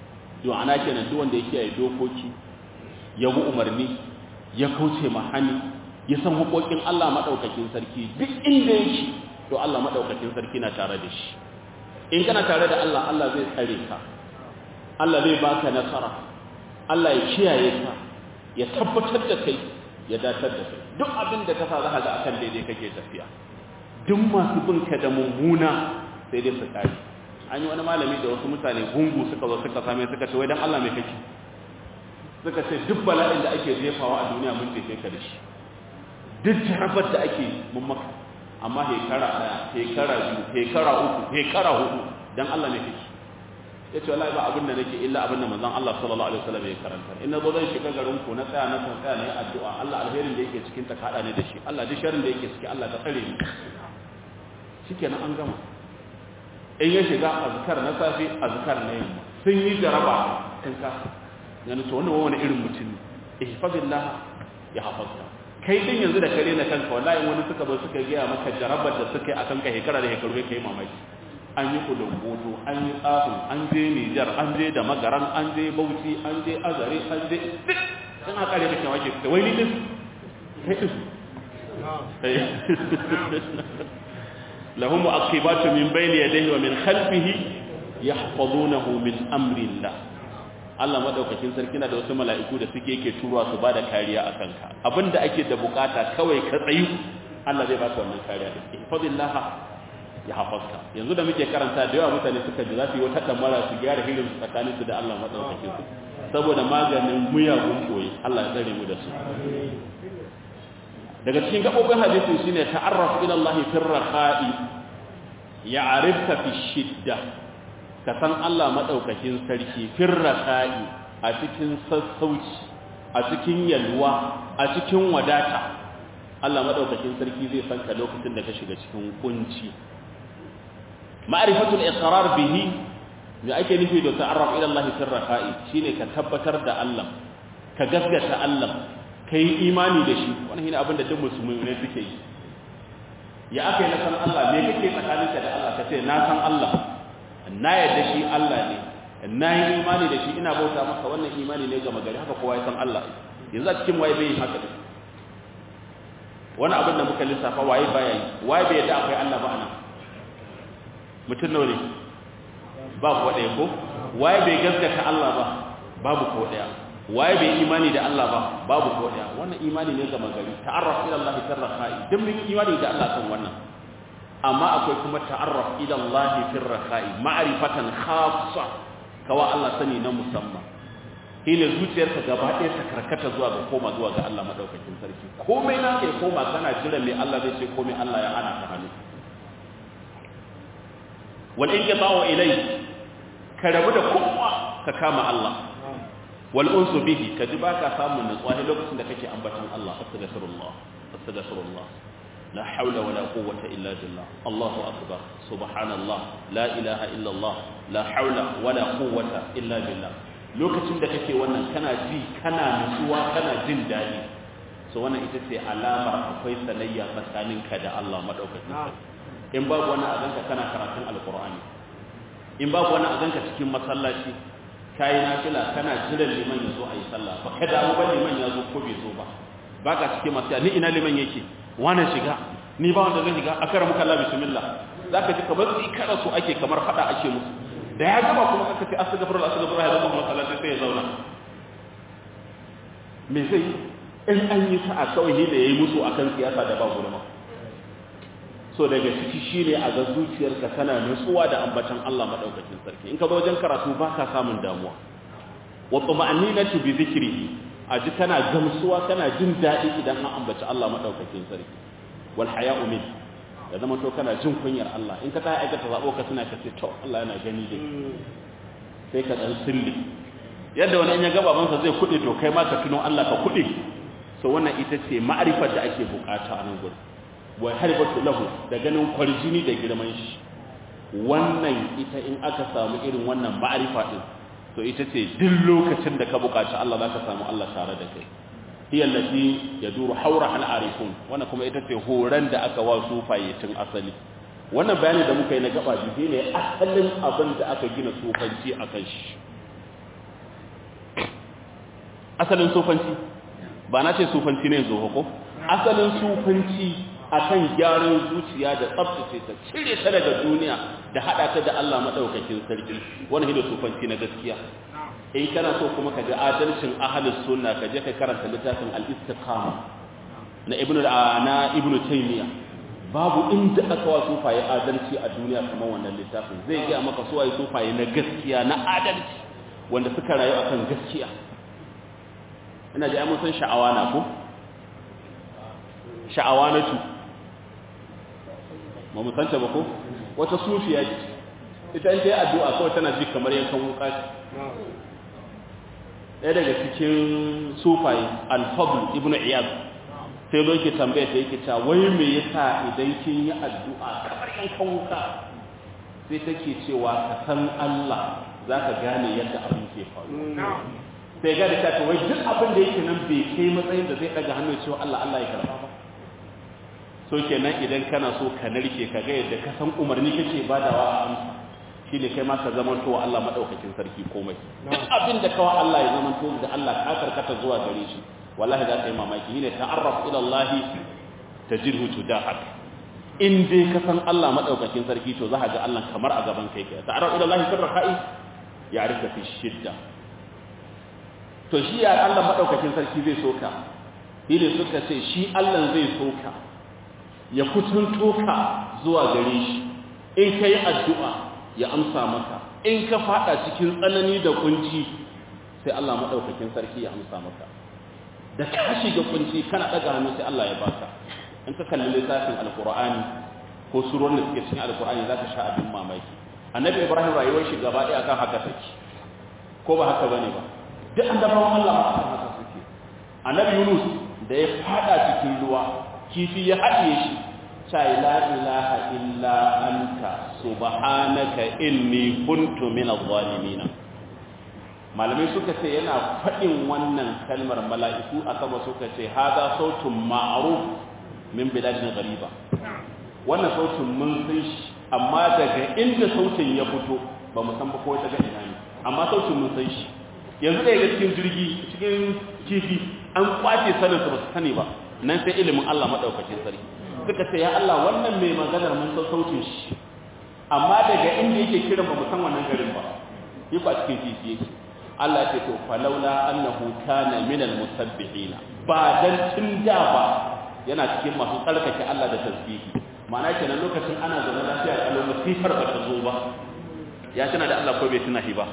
don ana kenan duk wanda ya kiyaye dokoki ya bi umarni ya kauce mahani ya san hukokin Allah madaukakin sarki duk inda yake to Allah madaukakin sarki na tare da shi in kana tare da Allah Allah zai tsare ka Allah zai baka nasara Allah ya kiyaye ka ya tabbatar da kai ya datar da kai duk abin da ka sa za ka ga akan daidai kake tafiya duk masu bin ka da mummuna sai dai su kare an yi wani malami da wasu mutane gungu suka zo suka same suka ce wai dan Allah mai kake suka ce duk bala'in da ake jefawa a duniya mun jefe ka da shi duk jarabar da ake mun maka amma hekara daya hekara biyu hekara uku hekara hudu dan Allah mai kake ya ce wallahi ba abin da nake illa abin da manzon Allah sallallahu alaihi wasallam ya karanta in na zo zan shiga garin ku na tsaya na tsaya na yi addu'a Allah alherin da yake cikin ta kada ne da shi Allah duk sharrin da yake ciki Allah ka tsare ni shikenan an gama in ya shiga azkar na safi azkar na yamma sun yi jaraba sun ka yana to wannan wani irin mutum ne ihfazillah ya hafazka kai din yanzu da kare na kanka wallahi wani suka zo suka gaya maka jarabar da suka yi akan ka hekara da hekaru kai mamaki an yi kudin boto an yi tsafin an je Nijar an je da magaran an je Bauchi an je Azare an je duk sun haka ne kake wake da wai ni din kai din lahum mu'aqibatu min bayni yadayhi wa min khalfihi yahfazunahu min amri Allah Allah madaukakin sarki na da wasu mala'iku da suke yake turuwa su bada kariya a kanka abinda ake da bukata kawai ka tsayu Allah zai baka wannan kariya da ihfazillah ya hafazka yanzu da muke karanta da yawa mutane suka ji za su yi wata damara su gyara hirin su tsakanin su da Allah madaukakin su saboda maganin muyagun koyi Allah ya tsare mu da su daga cikin gabobin hadisi shine ta'arraf ila Allah fi rakha'i ya'rifka fi shidda ka san Allah madaukakin sarki fi rakha'i a cikin sassauci a cikin yalwa a cikin wadata Allah madaukakin sarki zai san ka lokacin da ka shiga cikin kunci ma'rifatul iqrar bihi me ake nufi da ta'arraf ila Allah fi rakha'i shine ka tabbatar da Allah ka gaskata Allah kai imani da shi wannan shine abin da duk musulmai ne suke yi ya aka yi na san Allah me kake tsakaninka da Allah kace na san Allah na yadda shi Allah ne na yi imani da shi ina bauta maka wannan imani ne ga magari haka kowa ya san Allah yanzu a cikin waye bai haka da wani abin da muka lissafa waye baya yi waye bai yadda akwai Allah ba anan mutum nawa ne babu ɗaya ko waye bai gaskata Allah ba babu ko ɗaya waye bai imani da Allah ba babu ko ɗaya wannan imani ne ga magari ta'arraf ila Allah tarrafa'i duk mun imani da Allah kan wannan amma akwai kuma ta'arraf ila Allah fi rakha'i ma'rifatan khassa kawa Allah sani na musamman hile zuciyarka gaba ɗaya ta karkata zuwa ga koma zuwa ga Allah madaukakin sarki komai na kai koma kana jira me Allah zai ce komai Allah ya hana ka hannu wal inqita'u ilai ka rabu da kowa ka kama Allah wal unsu bihi ka ji baka samun nutsuwa lokacin da kake ambatan Allah astaghfirullah astaghfirullah لا حول ولا قوة إلا بالله الله أكبر سبحان الله لا إله إلا الله لا حول ولا قوة إلا بالله lokacin da kake wannan kana ji kana nutsuwa kana jin daɗi so wannan ita ce alamar akwai sanayya tsakaninka da Allah madaukakin in babu wani azanka kana karatun alqur'ani in babu wani azanka cikin masallaci kayi nafila kana jiran liman ya zo a yi sallah ba kada ba liman ya zo ko bai zo ba baka cikin masu ni ina liman yake wane shiga ni ba wanda zai shiga a kara muka Allah bismillah za ka ji kamar tsikara su ake kamar fada ake musu da ya gaba kuma aka ce astagfirullah astagfirullah ya zama masallaci sai ya zauna me zai in an yi sa'a kawai ne da ya yi musu akan siyasa da ba gurma so daga ciki shine a ga zuciyarka tana nutsuwa da ambatan Allah madaukakin sarki in ka zo wajen karatu ba ka samun damuwa wa tuma'aninatu bi dhikrihi a ji kana gamsuwa kana jin daɗi idan an ambaci Allah maɗaukakin sarki wal haya'u min da zama to kana jin kunyar Allah in ka ta aikata zabo ka tuna ka ce to Allah yana gani dai sai ka dan sirri yadda wani in ya gaba bansa zai kuɗe to kai ma ka tuno Allah ka kuɗe so wannan ita ce ma'arifar da ake bukata a nan gurin wa harbatu lahu da ganin kwarjini da girman shi wannan ita in aka samu irin wannan ma'arifa din to ita ce duk lokacin da ka buƙaci Allah za ka samu Allah tare da kai hiya allati yaduru hawra al arifun wannan kuma ita ce horan da aka wa sufaye tun asali wannan bayani da muka yi na gaba biyu ne asalin abin da aka gina sufanci akan shi asalin sufanci ba na ce sufanci ne zo ko asalin sufanci akan gyaran zuciya da tsabtace ta cire ta daga duniya da hada ta da Allah madaukakin sarki wannan hidda sufanci na gaskiya in kana so kuma ka ga adalcin ahlus sunna ka je ka karanta littafin al-istiqama na ibnu na ibnu taymiya babu inda aka wa sufaye adalci a duniya kamar wannan littafin zai ga maka suwaye sufaye na gaskiya na adalci wanda suka rayu akan gaskiya ina ji mun san sha'awa na ko sha'awa na tu ba mu san ta ba ko wata sufiya ce ita in ta yi addu'a kawai tana ji kamar yankan wuka ce ɗaya daga cikin sufaye al-fadl ibn iyad sai zo yake tambaya ta yake cewa wai me yasa idan kin yi addu'a kamar yankan wuka sai take cewa ka san Allah zaka gane yadda abin ke faru sai ga da ta wai duk abin da yake nan bai kai matsayin da zai daga hannu cewa Allah Allah ya karba ba so kenan idan kana so ka narke ka ga yadda ka san umarni kake badawa a amsa shine kai ma ka zamanto wa Allah madaukakin sarki komai duk abin da kawai Allah ya zamanto da Allah ka karkata zuwa gare shi wallahi za ka yi mamaki ne ta'arraf ila Allah tajidhu tudahak in dai ka san Allah madaukakin sarki to za ka ga Allah kamar a gaban kai kai ta'arraf ila Allah fi rakai ya'rifka fi shidda to shi ya Allah madaukakin sarki zai soka ne suka ce shi Allah zai soka ya kutunto ka zuwa gare shi in kai addu'a ya amsa maka in ka fada cikin tsanani da kunci sai Allah madaukakin sarki ya amsa maka da ka shiga kunci kana daga hannu sai Allah ya baka in ka kalli littafin alqur'ani ko surorin da suke cikin alqur'ani zaka sha abin mamaki annabi ibrahim rayuwar shi gaba ɗaya kan haka take ko ba haka bane ba duk annabawan Allah ma akan haka suke annabi yunus da ya fada cikin ruwa kifi ya haɗiye shi sai la ilaha illa anta subhanaka inni kuntu minadh zalimin malamai suka ce yana faɗin wannan kalmar mala'iku a sama suka ce haza sautun ma'aruf min biladin gariba wannan sautin mun san shi amma daga inda sautin ya fito ba mu san ba ko daga ina ne amma sautin mun san shi yanzu da ga cikin jirgi cikin kifi an kwace sanin su ba su sani ba nan sai ilimin Allah madaukakin sarki suka ce ya Allah wannan mai maganar mun san sautin shi amma daga inda yake kiran ba mu san wannan garin ba yi a cikin kifi yake Allah ce to falaula annahu kana minal musabbihin ba dan tun da ba yana cikin masu tsarkake Allah da tasbihi ma'ana kenan lokacin ana zaune lafiya kalau masifar ba ta zo ba ya tana da Allah ko bai tuna shi ba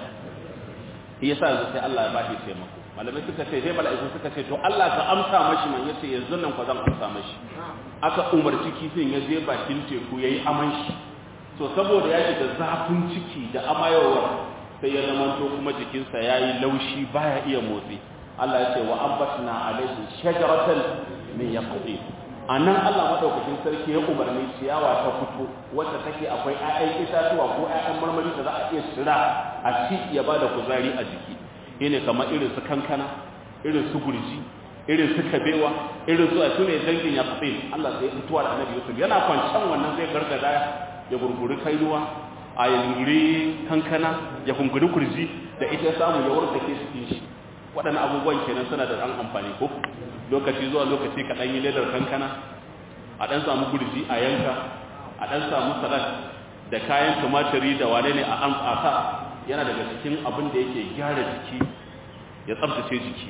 shi yasa yanzu sai Allah ya ba shi taimako malamai suka ce sai mala'iku suka ce to Allah ka amsa mashi man yace yanzu nan ko zan amsa mashi aka umarci kifin ya je bakin teku yayi aman shi to saboda ya shiga zafin ciki da amayowar sai ya zamanto kuma jikinsa ya yi laushi baya iya motsi Allah ya ce wa ambatna alaihi shajaratan min yaqtin anan Allah madaukakin sarki ya umarni ciyawa ta fito wacce take akwai ƴaƴan itatuwa ko ƴaƴan marmari da za a iya tsira a ci ya bada kuzari a jiki shine kamar irin su kankana irin su gurji irin su kabewa irin su a tune dangin yaqtin Allah sai fituwa da Annabi Yusuf yana kwancan wannan zai gargada ya gurguri kainuwa a yanguri kankana ya kunguri kurji da ita ya samu ya wartsake cikin shi waɗannan abubuwan kenan suna da ɗan amfani ko lokaci zuwa lokaci ka ɗan yi ledar kankana a ɗan samu kurji a yanka a ɗan samu salad da kayan tumatiri da wane ne a an asa yana daga cikin abin da yake gyara jiki ya tsabtace jiki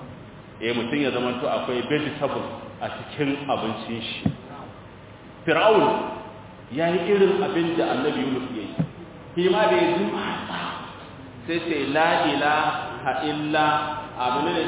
eh mutum ya zama to akwai vegetable a cikin abincin shi fir'aun ya yi irin abin da annabi yunus ya yi shi ma da ya ji mata sai ce la ilaha illa abu ne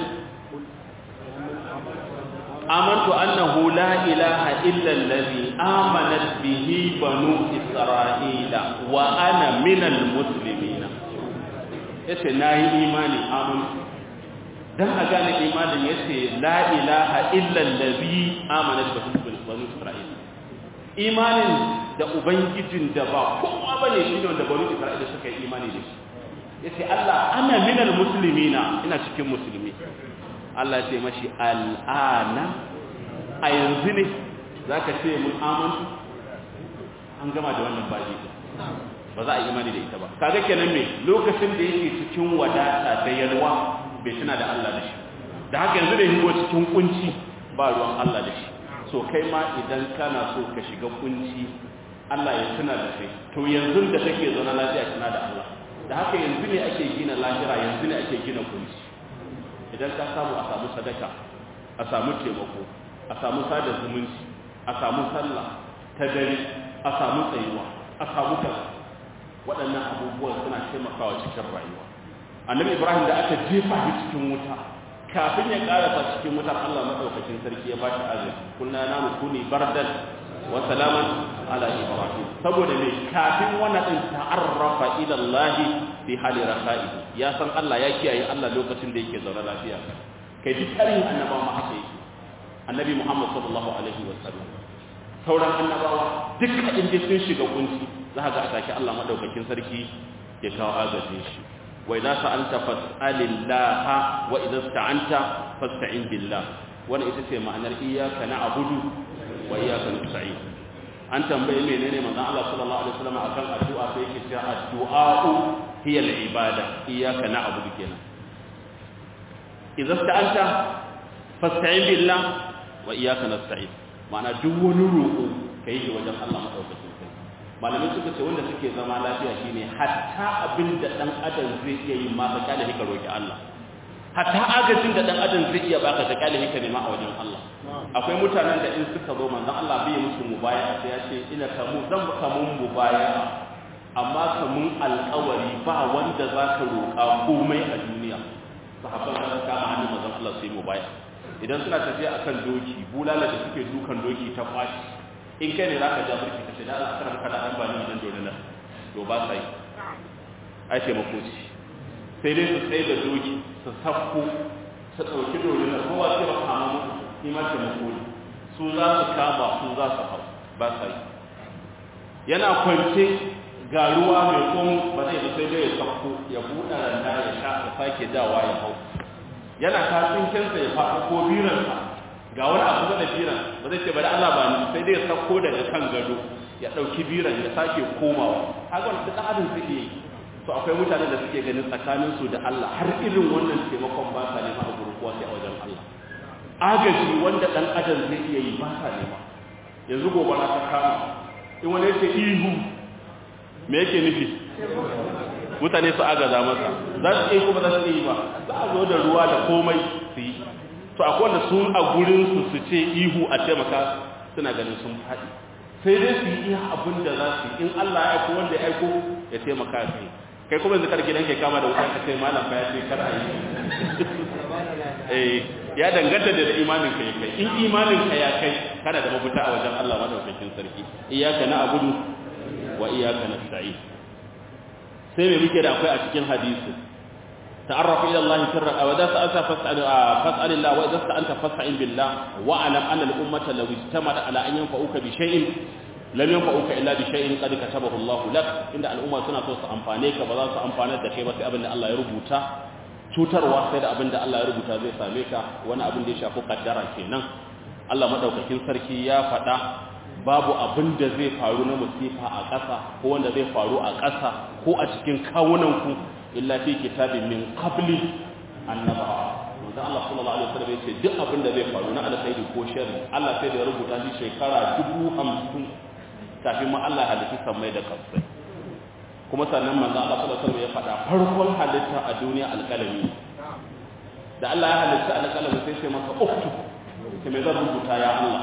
amantu annahu la ilaha illa allazi amanat bihi banu isra'ila wa ana minal muslimin yace nayi imani amantu dan a gane imanin yace la ilaha illa allazi amanat bihi banu isra'ila imanin da ubangijin da ba kowa bane shi ne wanda bani isra'ila suka yi imani da shi yace Allah ana minal muslimina ina cikin musulmi Allah ya ce mashi al'ana a yanzu ne zaka ce mun amantu an gama da wannan baji ba za a yi imani da ita ba kaga kenan me lokacin da yake cikin wadata da yalwa bai tuna da Allah da shi da haka yanzu da higo cikin kunci ba ruwan Allah da shi so kai ma idan kana so ka shiga kunci Allah ya tuna da kai to yanzu da kake zaune lafiya tuna da Allah da haka yanzu ne ake gina lahira yanzu ne ake gina kunci idan ka samu a samu sadaka a samu taimako a samu sada zumunci a samu sallah ta dare a samu tsayuwa a samu kaza waɗannan abubuwan suna taimakawa cikin rayuwa annabi ibrahim da aka jefa shi cikin wuta kafin ya karasa cikin wutar allah maɗaukakin sarki ya bashi azumi kunna na mukuni bardan wa salaman ala ibrahim saboda me kafin wannan din ta'arrafa ila allah fi hali rafa'i ya san allah ya kiyaye allah lokacin da yake zaune lafiya kai duk tarihin annabawa ma haka yake annabi muhammad sallallahu alaihi wa sallam sauran annabawa duka inda sun shiga kunci za ga a take Allah madaukakin sarki ya kawo agajin shi wa idza sa'alta fas'alillaha wa idza sta'anta fasta'in billah wannan ita ce ma'anar iyyaka na'budu wa iyyaka nasta'in an tambaye menene manzon Allah sallallahu alaihi wasallam akan addu'a sai yake cewa addu'a'u hiya al-ibada iyyaka na'budu kenan idza sta'anta fasta'in billah wa iyyaka nasta'in ma'ana duk wani roƙo kai shi wajen Allah madaukakin malamai suka ce wanda suke zama lafiya shine hatta abin da dan adam zai iya yi ma ka kyale ka roki Allah hatta agajin da dan adam zai iya baka ka kyale ka nema a wajen Allah akwai mutanen da in suka zo manzon Allah bai musu mubaya sai ya ce ina kamu zan baka mun mubaya amma kamun alƙawari ba wanda za ka roƙa komai a duniya sahabban da suka ma hannun manzon Allah sai mubaya idan suna tafiya akan doki bulala da suke dukan doki ta kwashi in kai ne za ka ja burki ka ce da Allah kana kada an bani idan dole na to ba sai ai ce mako ci sai dai su tsaye da doki su safko su ɗauki dole na kowa sai ba kama mu ni ma ce mako ne su za su kama su za su hau ba sai yana kwance ga ruwa mai komo ba zai da sai dai ya safko ya buɗe randa ya sha ya sake dawa ya hau yana kasin kansa ya faɗo ko biransa ga wani abu da biran ba zai ce bari Allah ba ni sai dai ya sako daga kan gado ya dauki biran ya sake komawa kaga wannan duk adam zai yi to akwai mutanen da suke ganin tsakanin su da Allah har irin wannan taimakon ba sa nema a gurkuwa sai a wajen Allah agaji wanda dan adam zai iya yi ba sa nema yanzu gobara ta kama in wani yake ihu me yake nufi mutane su agaza masa za su iya kuma za su yi ba za a zo da ruwa da komai su yi to akwai wanda sun a gurinsu su ce ihu a taimaka suna ganin sun faɗi sai dai su yi iya abin da za su in Allah ya aiko wanda ya aiko ya taimaka su yi kai kuma yanzu karki dan kai kama da wuta ka sai malam fa ya ce kar a yi eh ya danganta da imanin ka ya kai in imanin ka ya kai kana da mafita a wajen Allah madaukakin sarki iyyaka na'budu wa iyyaka nasta'in sai me muke da akwai a cikin hadisi تعرف إلى الله سرا وإذا سألت فاسأل فاسأل الله وإذا استعنت فاستعن بالله واعلم أن الأمة لو اجتمعت على أن ينفعوك بشيء لم ينفعوك إلا بشيء قد كتبه الله لك إن الأمة سنة توسع أنفانيك وذا سأنفانيك دكي بس أبن الله يربوتا cutarwa sai da abin da Allah ya rubuta zai same ka wani abin da ya shafi kaddara kenan Allah madaukakin sarki ya faɗa babu abin da zai faru na musifa a ƙasa ko wanda zai faru a ƙasa ko a cikin kawunanku illa fi kitabin min qabli annaba manzo Allah sallallahu alaihi wasallam yace duk abin da zai faru na alkhairi ko sharri Allah sai da ya rubuta shi shekara 50 kafin ma Allah halitta samai da kasai kuma sannan manzo Allah sallallahu alaihi wasallam ya faɗa farkon halitta a duniya alƙalami da Allah ya halitta alƙalami sai sai masa uktub sai mai zan rubuta ya Allah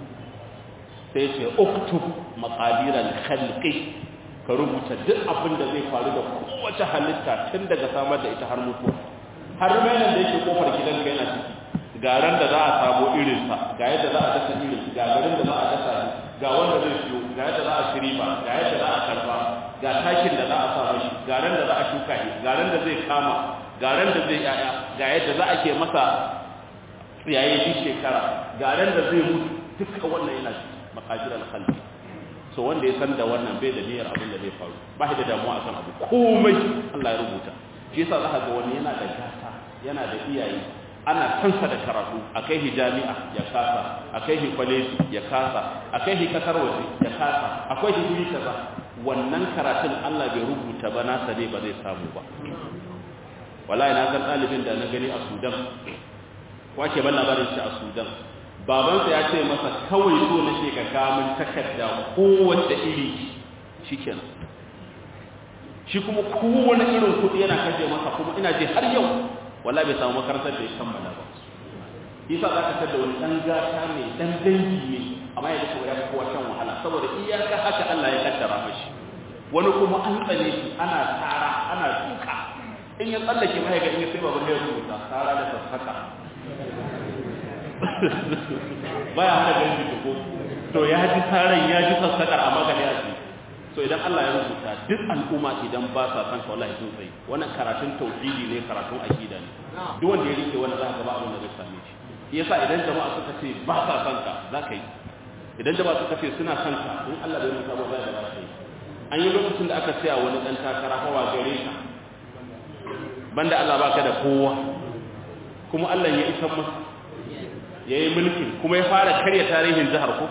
sai ce uktub maqadiral khalqi ka rubuta duk abin da zai faru da kowace halitta tun daga samar da ita har mutuwa har mainan da yake kofar gidanka yana ciki ga ran da za a samu irinsa ga yadda za a dasa irin ga garin da za a dasa shi ga wanda zai siyo ga yadda za a shiri ba ga yadda za a karba ga takin da za a sa mashi ga ran da za a shuka shi ga ran da zai kama ga ran da zai yaya ga yadda za a ke masa tsiyaye duk shekara ga ran da zai mutu duka wannan yana makajiran khalqi so wanda ya san da wannan bai da niyyar abin da zai faru ba shi da damuwa akan abu komai Allah ya rubuta shi yasa za ka ga wani yana da gata yana da iyaye ana kansa da karatu akai hi jami'a ya kasa akai hi kwaleji ya kasa akai hi kasar waje ya kasa akwai hi guri kaza wannan karatun Allah bai rubuta ba nasa ne ba zai samu ba wallahi na ga ɗalibin da na gani a Sudan wace ban labarin shi a sudan babansa ya ce masa kawai so na ke ka kamun takarda kowace iri shi kenan shi kuma kowane irin kuɗi yana kashe masa kuma ina je har yau wala bai samu makarantar da ya kammala ba yasa za ka tada wani ɗan gata ne ɗan dangi ne amma ya kuma ya fi kowa shan wahala saboda iyaka haka Allah ya kaddara mashi wani kuma an tsane shi ana tsara ana duka in ya tsallake ma ya ga in ya sai babu ya rubuta tsara da sassaka baya hana ganji da ko to ya ji tsaran ya ji sassakar amma ga ya ji so idan Allah ya rubuta duk al'umma idan ba sa san ka wallahi sun tsaye wannan karatun tauhidi ne karatun aqida ne duk wanda ya rike wannan za ka ga abin da zai same shi yasa idan jama'a suka ce ba sa san ka za ka yi idan jama'a suka ce suna san ka in Allah bai rubuta ba za ka yi an yi lokacin da aka tsaya wani dan takara hawa gare ka banda Allah baka da kowa kuma Allah ya isa masa yayi mulkin kuma ya fara karya tarihin jihar ko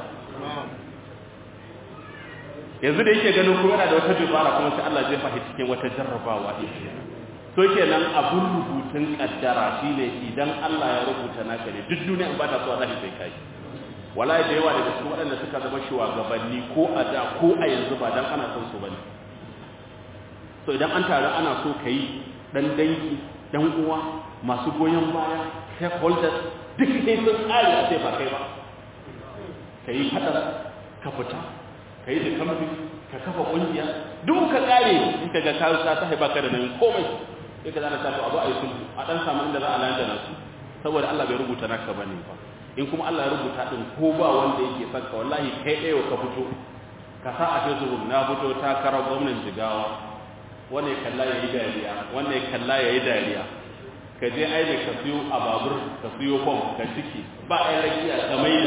yanzu da yake ganin kuma yana da wata dubara kuma sai Allah zai fahi cikin wata jarrabawa din to kenan abun rubutun kaddara shine idan Allah ya rubuta naka ne duk duniya in ba ta so Allah sai kai wallahi da yawa daga cikin waɗanda suka zama shugabanni ko a da ko a yanzu ba dan ana son su bane to idan an taru ana so kai dan dangi dan uwa masu goyon baya stakeholders duk sai sun tsari a sai ba kai ba kai fadar ka fita ka yi da kamfi ka kafa kungiya duk ka kare in ka ga ka ta haifa ka da nan komai sai ka zana tafi abu a yi sulhu a dan samu inda za a landa nasu saboda Allah bai rubuta naka bane ba in kuma Allah ya rubuta din ko ba wanda yake son ka wallahi kai ɗaya ka fito ka sa a Facebook na fito takarar gwamnan Jigawa wanda ya kalla yayi dariya wanda ya kalla yayi dariya ka je aile ka siyo a babur ka siyo fom ka ciki ba ai rakiya ka maida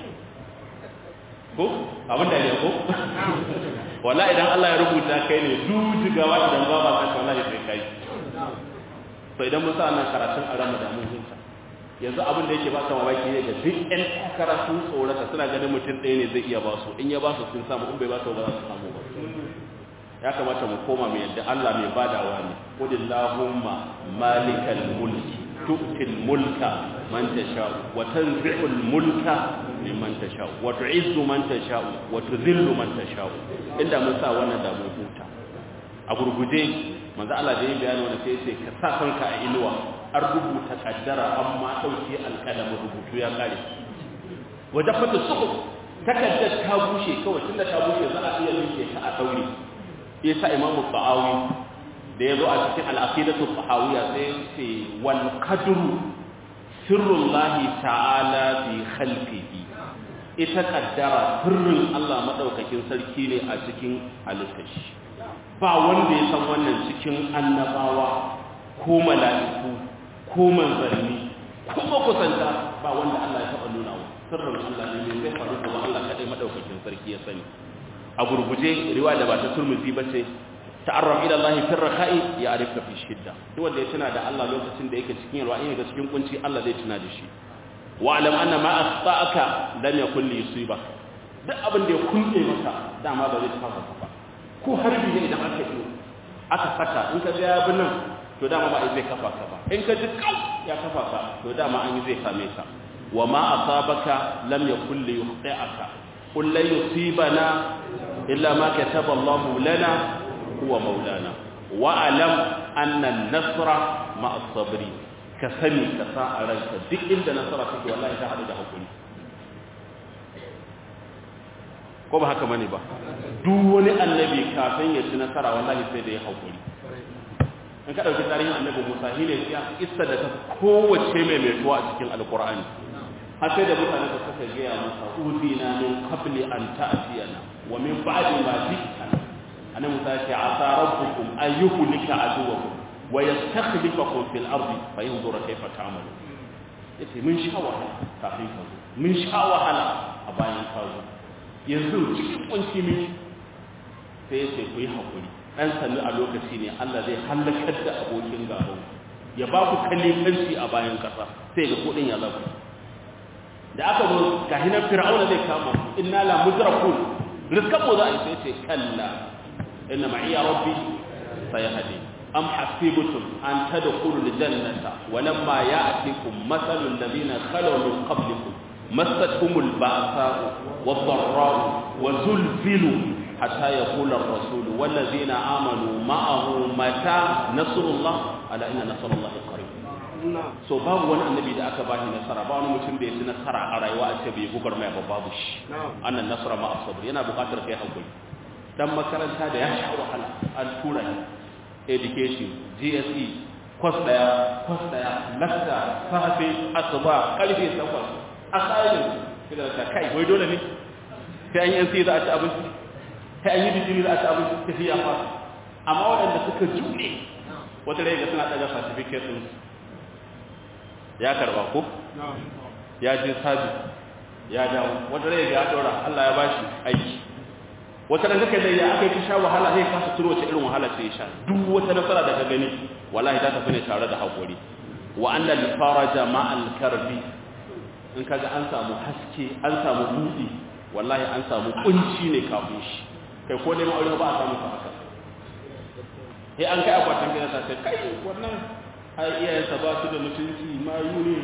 ko abin da ne ko wala idan Allah ya rubuta kai ne dujigawa idan ba ba kai wallahi sai kai to idan mun sa nan karatun a Ramadan mun hinta yanzu abin da yake ba ka mamaki ne da duk ɗan takara sun tsorata suna ganin mutum ɗaya ne zai iya ba su in ya ba su sun samu in bai ba su ba za su samu ba ya kamata mu koma mai yadda Allah mai badawa ne qulillahumma malikal mulki tu'til mulka man tasha'u wa tanzi'ul mulka mimman tasha'u wa tu'izzu man tasha'u wa tudhillu man tasha'u inda mun sa wannan da mun huta a gurguje manzo Allah da yin bayani wannan sai sai ka sa kanka a inuwa an rubuta kaddara amma dauke alƙalamin rubutu ya kare wajafatu suhuf takaddar ta bushe kawai tunda ta bushe za a iya rike ta a daure yasa imamu ba'awi da ya zo a cikin al'aqidatu tahawiyya sai ya ce wal qadru sirrullahi ta'ala fi khalqihi ita kaddara sirrin Allah madaukakin sarki ne a cikin halittashi ba wanda ya san wannan cikin annabawa ko mala'iku ko manzanni ko makusanta ba wanda Allah ya taba nuna wa sirrin Allah ne mai zai faru kuma Allah kadai madaukakin sarki ya sani a gurguje riwaya da ba ta turmuzi ba ce ta'arraf ila Allah fi rakha'i ya arifka fi shidda duk wanda ya tuna da Allah lokacin da yake cikin yalwa yake cikin kunci Allah zai tuna da shi wa alam anna ma asta'aka lam yakul li yusibak duk abin da ya kunce maka dama ba zai tafa ka ba ko harbi ne idan aka yi aka saka in ka ga ya bi nan to dama ba zai kafa ka ba in ka ji kau ya kafa ka to dama an yi zai same ka wa ma asabaka lam yakul li yukhti'aka qul la yusibana illa ma kataba Allah lana huwa maulana wa alam anna an-nasra ma'a as-sabri ka sani ka sa a ranka duk inda nasara take wallahi ta hadu da hakuri ko ba haka bane ba duk wani annabi kafin ya ci nasara wallahi sai da ya hakuri in ka dauki tarihin annabi Musa shine ya kissa da ta kowace mai mai tuwa a cikin alqur'ani har sai da mutane da suka gaya masa uzina min qabli an ta'tiyana wa min ba'di ma ji'tana annabi Musa ya ce asa rabbukum an yuhlika aduwakum wa yastakhlifakum fil ardi fa yanzura kayfa ta'malu yace mun sha wahala kafin ka zo mun sha wahala a bayan ka zo yanzu cikin kunci miki sai yace ku yi hakuri dan sannu a lokaci ne Allah zai halakar da abokin gaban ya ba ku kalifanci a bayan kasa sai ga kudin ya zaku da aka zo ga hinan fir'auna zai kama inna la mudrakun rizqan mu za a sai ce kalla inna ma'iya rabbi sayahdi am hasibtum an tadkhulul jannata walamma ya'tikum mathalul ladina khalaw min qablikum massatuhumul ba'sa'u wad-dharra'u wa zulzilu hatta yaqula ar-rasul wal ladina amanu ma'ahu mata nasrullah ala inna nasrullahi qarib so babu wani annabi da aka bashi nasara ba wani mutum da ya ci nasara a rayuwa a ce bai gugar mai ba babu shi annan nasara ma asabr yana buƙatar kai hakuri dan makaranta da ya sha wahala an tura education GSE kwas daya kwas daya lakta safe asuba karfe 8 assignment kida ta kai wai dole ne sai an yi NC za a ci abinci sai an yi digiri za a ci abinci tafiya fa amma waɗanda suka jure wata rai ga suna ɗaga certificate ɗin ya karba ko ya je sabi ya dawo wata rai ya dora Allah ya bashi aiki wata ran kake da ya aka yi sha wahala sai kasa turo wace irin wahala sai ya sha duk wata nasara da ka gani wallahi ta tafi ne tare da hakuri wa anna al faraja ma al karbi in kaga an samu haske an samu budi wallahi an samu kunci ne kafin shi kai ko neman aure ba a samu haka sai an kai akwatin gidan sa sai kai wannan ai iyayensa ba su da mutunci mayu ne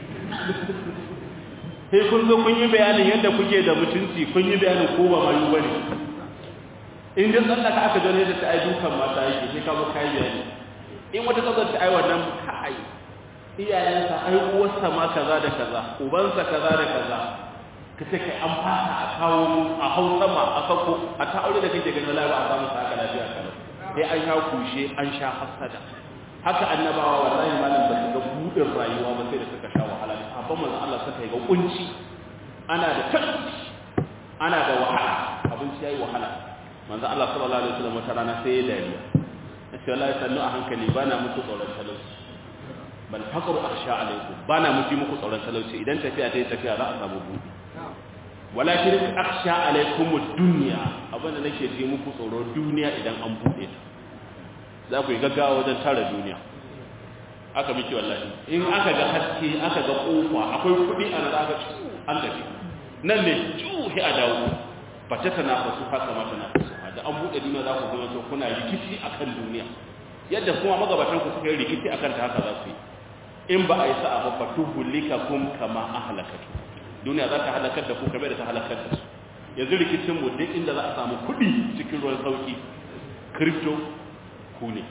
sai kun zo kun yi bayanin yadda kuke da mutunci kun yi bayanin ko ba mayu bane in dai tsallaka aka gane da ta ai dukan mata yake sai ka zo kai bayani in wata tsakar ta ai wannan kai iyayensa ai uwarsa ma kaza da kaza ubansa kaza da kaza ka ce kai an fasa a kawo a hau sama a sako a ta aure da kake ganin lafiya a samu haka lafiya kana sai an sha kushe an sha hasada haka annabawa wallahi malam ba su ga budin rayuwa ba sai da suka sha wahala abban manzon Allah suka yi ga kunci ana da talauci ana da wahala abinci yayi wahala manzon Allah sallallahu alaihi wasallam wata rana sai ya dariya sai wallahi sannu a hankali bana muku tsoron talauci bal faqru akhsha alaikum bana muku muku tsoron talauci idan tafiya ta yi tafiya za a samu budi walakin akhsha alaikum ad-dunya abinda nake ji muku tsoro duniya idan an bude ta za ku yi gaggawa wajen tara duniya aka miki wallahi in aka ga haske aka ga kofa akwai kudi a nan aka an tafi nan ne juhi a dawo bace ta na fasu haka mata na fasu da an bude duniya za ku zama to kuna rikici akan duniya yadda kuma magabatan ku suka yi rikici akan ta haka za su yi in ba a yi sa'a ba fatuhulika kum kama ahlakatu duniya za ta halakar da ku kamar da ta halakar da su yanzu rikicin mu duk inda za a samu kudi cikin ruwan sauki crypto ku ne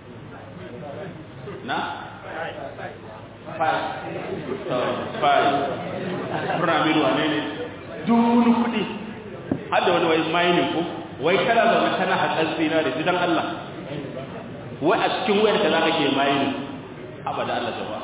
na? five pyramid wane ne duni kudi hada wani wai mining ko wai kana zaune kana haƙar zinari jidan Allah wai a cikin wayar ka za ka ke mining abada Allah gaba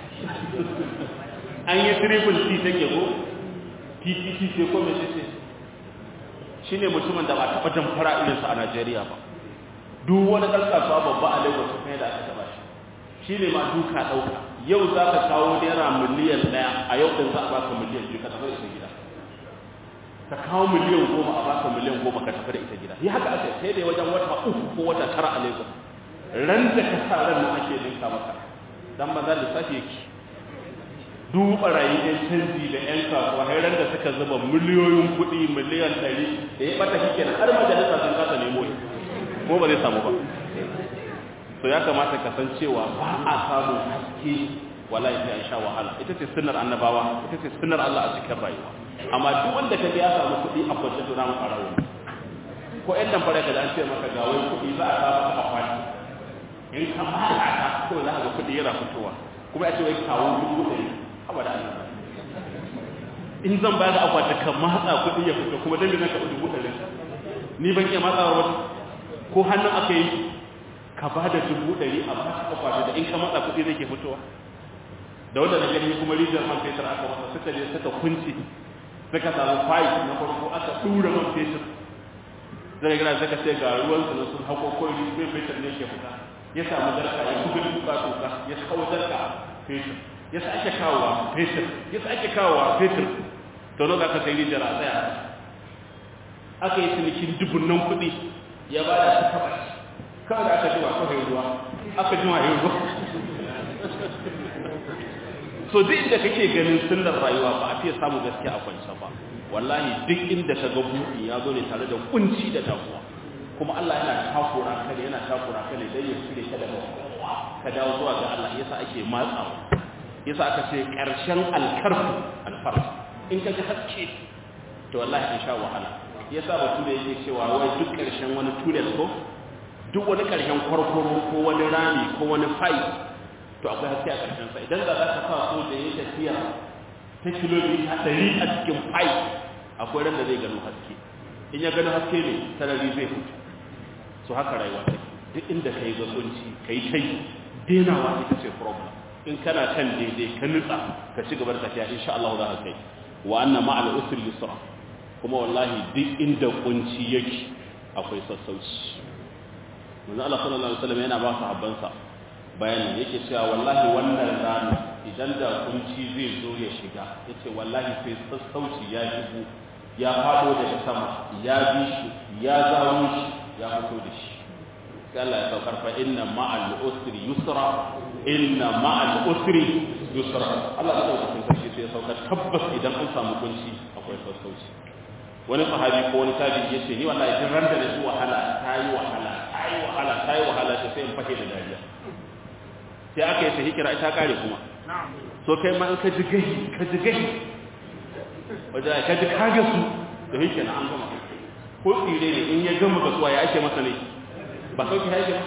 an yi triple c take ko ttc ce ko mai ce shi ne mutumin da ba taɓa jamfara irinsa a najeriya ba duk wani ɗan kasuwa babba a lagos kai da aka taɓa shi shi ne ma duka ɗauka yau za ka kawo naira miliyan ɗaya a yau ɗin za a baka miliyan biyu ka tafi da ita gida ka kawo miliyan goma a baka miliyan goma ka tafi da ita gida ya haka aka sai dai wajen wata uku ko wata tara a lagos ran da ka sa ran nan ake ninka maka dan maza lissafi yake duk barayi ɗan canji da ƴan kasuwa har ran da suka zuba miliyoyin kuɗi miliyan ɗari da ya ɓata shi kenan har majalisa sun kasa nemo shi ko ba zai samu ba to ya kamata ka san cewa ba a samun haske wallahi sai an sha wahala ita ce sunnar annabawa ita ce sunnar Allah a cikin rayuwa amma duk wanda ka ya samu kuɗi a kwance to namu farawo ko ɗan nan fara ka da an ce maka ga wai kuɗi za a sa maka akwati in ka mala ta ko za ka ga kuɗi yana fitowa kuma ya ce wai kawo dubu ɗari haba da Allah in zan bayar da akwati ka matsa kuɗi ya fito kuma dan me zaka dubu ɗari ni ban iya matsawa ba ko hannun aka yi ka ba da dubu ɗari a ba ka akwati da in ka matsa kuɗi zai ke fitowa da wanda na gani kuma rijiyar man fetur aka masa suka je suka kunci suka samu fayi na farko aka ɗura man fetur zai gina suka ce ga ruwan su na sun hako kawai rijiyar fetur ne ke fita ya samu zarka ya buga tuka tuka ya kawo zarka fetur ya sake kawowa fetur ya sake kawowa fetur to nan aka sai rijiyar a tsaya aka yi cinikin dubunnan kuɗi ya ba da su taɓa kawai da aka jima kawai ruwa aka jima yi ruwa so duk inda kake ganin sunnar rayuwa ba a fiye samu gaske a kwance ba wallahi duk inda ka ga buɗi ya zo ne tare da kunci da damuwa kuma Allah yana takura ka ne yana takura ka ne dan ya cire ka daga ka dawo zuwa ga Allah yasa ake matsawa yasa aka ce karshen alkarfu alfarj in ka ga haske to wallahi an sha wahala yasa batu da yake cewa wai duk karshen wani tunnel ko duk wani karshen kwarkwaro ko wani rami ko wani fai to akwai haske a karshen sa idan da za ka sa so da yake tafiya ta kilomita ɗari a cikin fai akwai ran da zai gano haske in ya gano haske ne sarari zai fito so haka rayuwa take duk inda ka yi zakunci ka yi tai denawa ita ce problem in kana kan daidai ka nutsa ka ci gaba da tafiya insha Allah za ka kai wa anna ma'al usri yusra kuma wallahi duk inda kunci yake akwai sassauci manzo Allah sallallahu alaihi wasallam yana ba sahabbansa bayani yake cewa wallahi wannan rana idan da kunci zai zo ya shiga yace wallahi sai sassauci ya shigo ya fado daga sama ya bi shi ya zawo shi ya fito da shi sai Allah ya saukar fa inna ma'al usri yusra inna ma'al usri yusra Allah ya saukar sarki sai ya saukar tabbas idan an samu kunci akwai sassauci wani sahabi ko wani tabi ya ce ni wallahi din ran da na wahala tayi wahala tayi wahala tayi wahala sai in fake da dariya sai aka yi sahi kira ita kare kuma so kai ma in ka ji gahi ka ji gahi wajen ka ji kage su da yake na an gama ko tsire ne in ya gama gasuwa ya ake masa ne ba sauki ya ake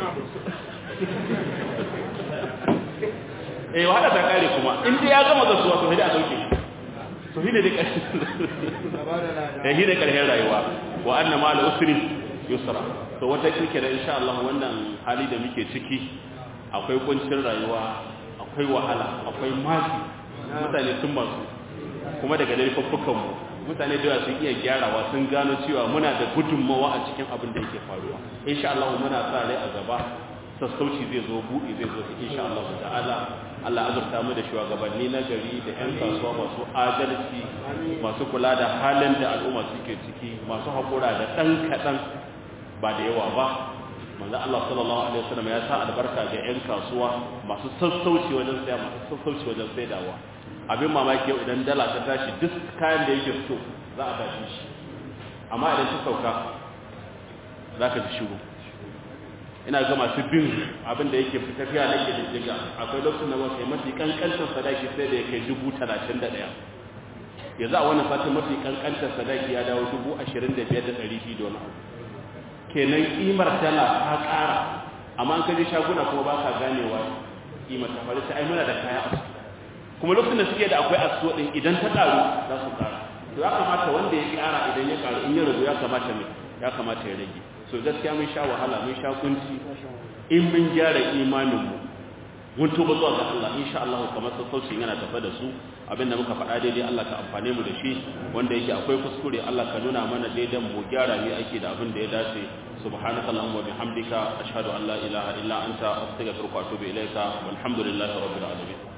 eh wahala ta kare kuma in dai ya gama gasuwa to hidi a sauki to hidi da ƙarshen eh hidi ƙarshen rayuwa wa anna ma al-usri yusra to wata kike da insha Allah wannan hali da muke ciki akwai kuncin rayuwa akwai wahala akwai mafi mutane sun masu kuma daga laifuffukanmu mutane da yawa sun iya gyarawa sun gano cewa muna da gudunmawa a cikin abin da yake faruwa insha Allah muna sa rai a gaba sassauci zai zo buɗi zai zo insha Allah ta'ala Allah azurta mu da shugabanni na gari da ƴan kasuwa masu adalci masu kula da halin da al'umma suke ciki masu haƙura da ɗan kaɗan ba da yawa ba manzo Allah sallallahu alaihi wasallam ya sa albarka ga ƴan kasuwa masu sassauci wajen saya masu sassauci wajen saidawa abin mamaki yau idan dala ta tashi duk kayan da yake so za a tashi shi amma idan ta sauka za ka ji shiru ina ga masu bin abin da yake tafiya na ke diddiga akwai lokacin da wasu mafi kankantar sadaki sai da ya kai dubu talatin da ɗaya yanzu a wani satin mafi kankantar sadaki ya dawo dubu ashirin da biyar da ɗari biyu da wani abu kenan kimar dala ta ƙara amma an kaje shaguna kuma ba ka ganewa kimar ta faru sai ai muna da kaya a su kuma lokacin da suke da akwai asuwa din idan ta ƙaru za su ƙara to ya kamata wanda ya ƙara idan ya ƙaru in ya ragu ya kamata mai ya kamata ya rage so gaskiya mun sha wahala mun sha kunci in mun gyara imanin mu mun tuba zuwa ga Allah insha Allah kamar sassaucin yana tafa da su abinda muka faɗa daidai Allah ka amfane mu da shi wanda yake akwai kuskure Allah ka nuna mana daidan mu gyara mu ake da abin da ya dace subhanaka allahumma wa bihamdika ashhadu an la ilaha illa anta astaghfiruka wa atubu ilaika walhamdulillahi rabbil alamin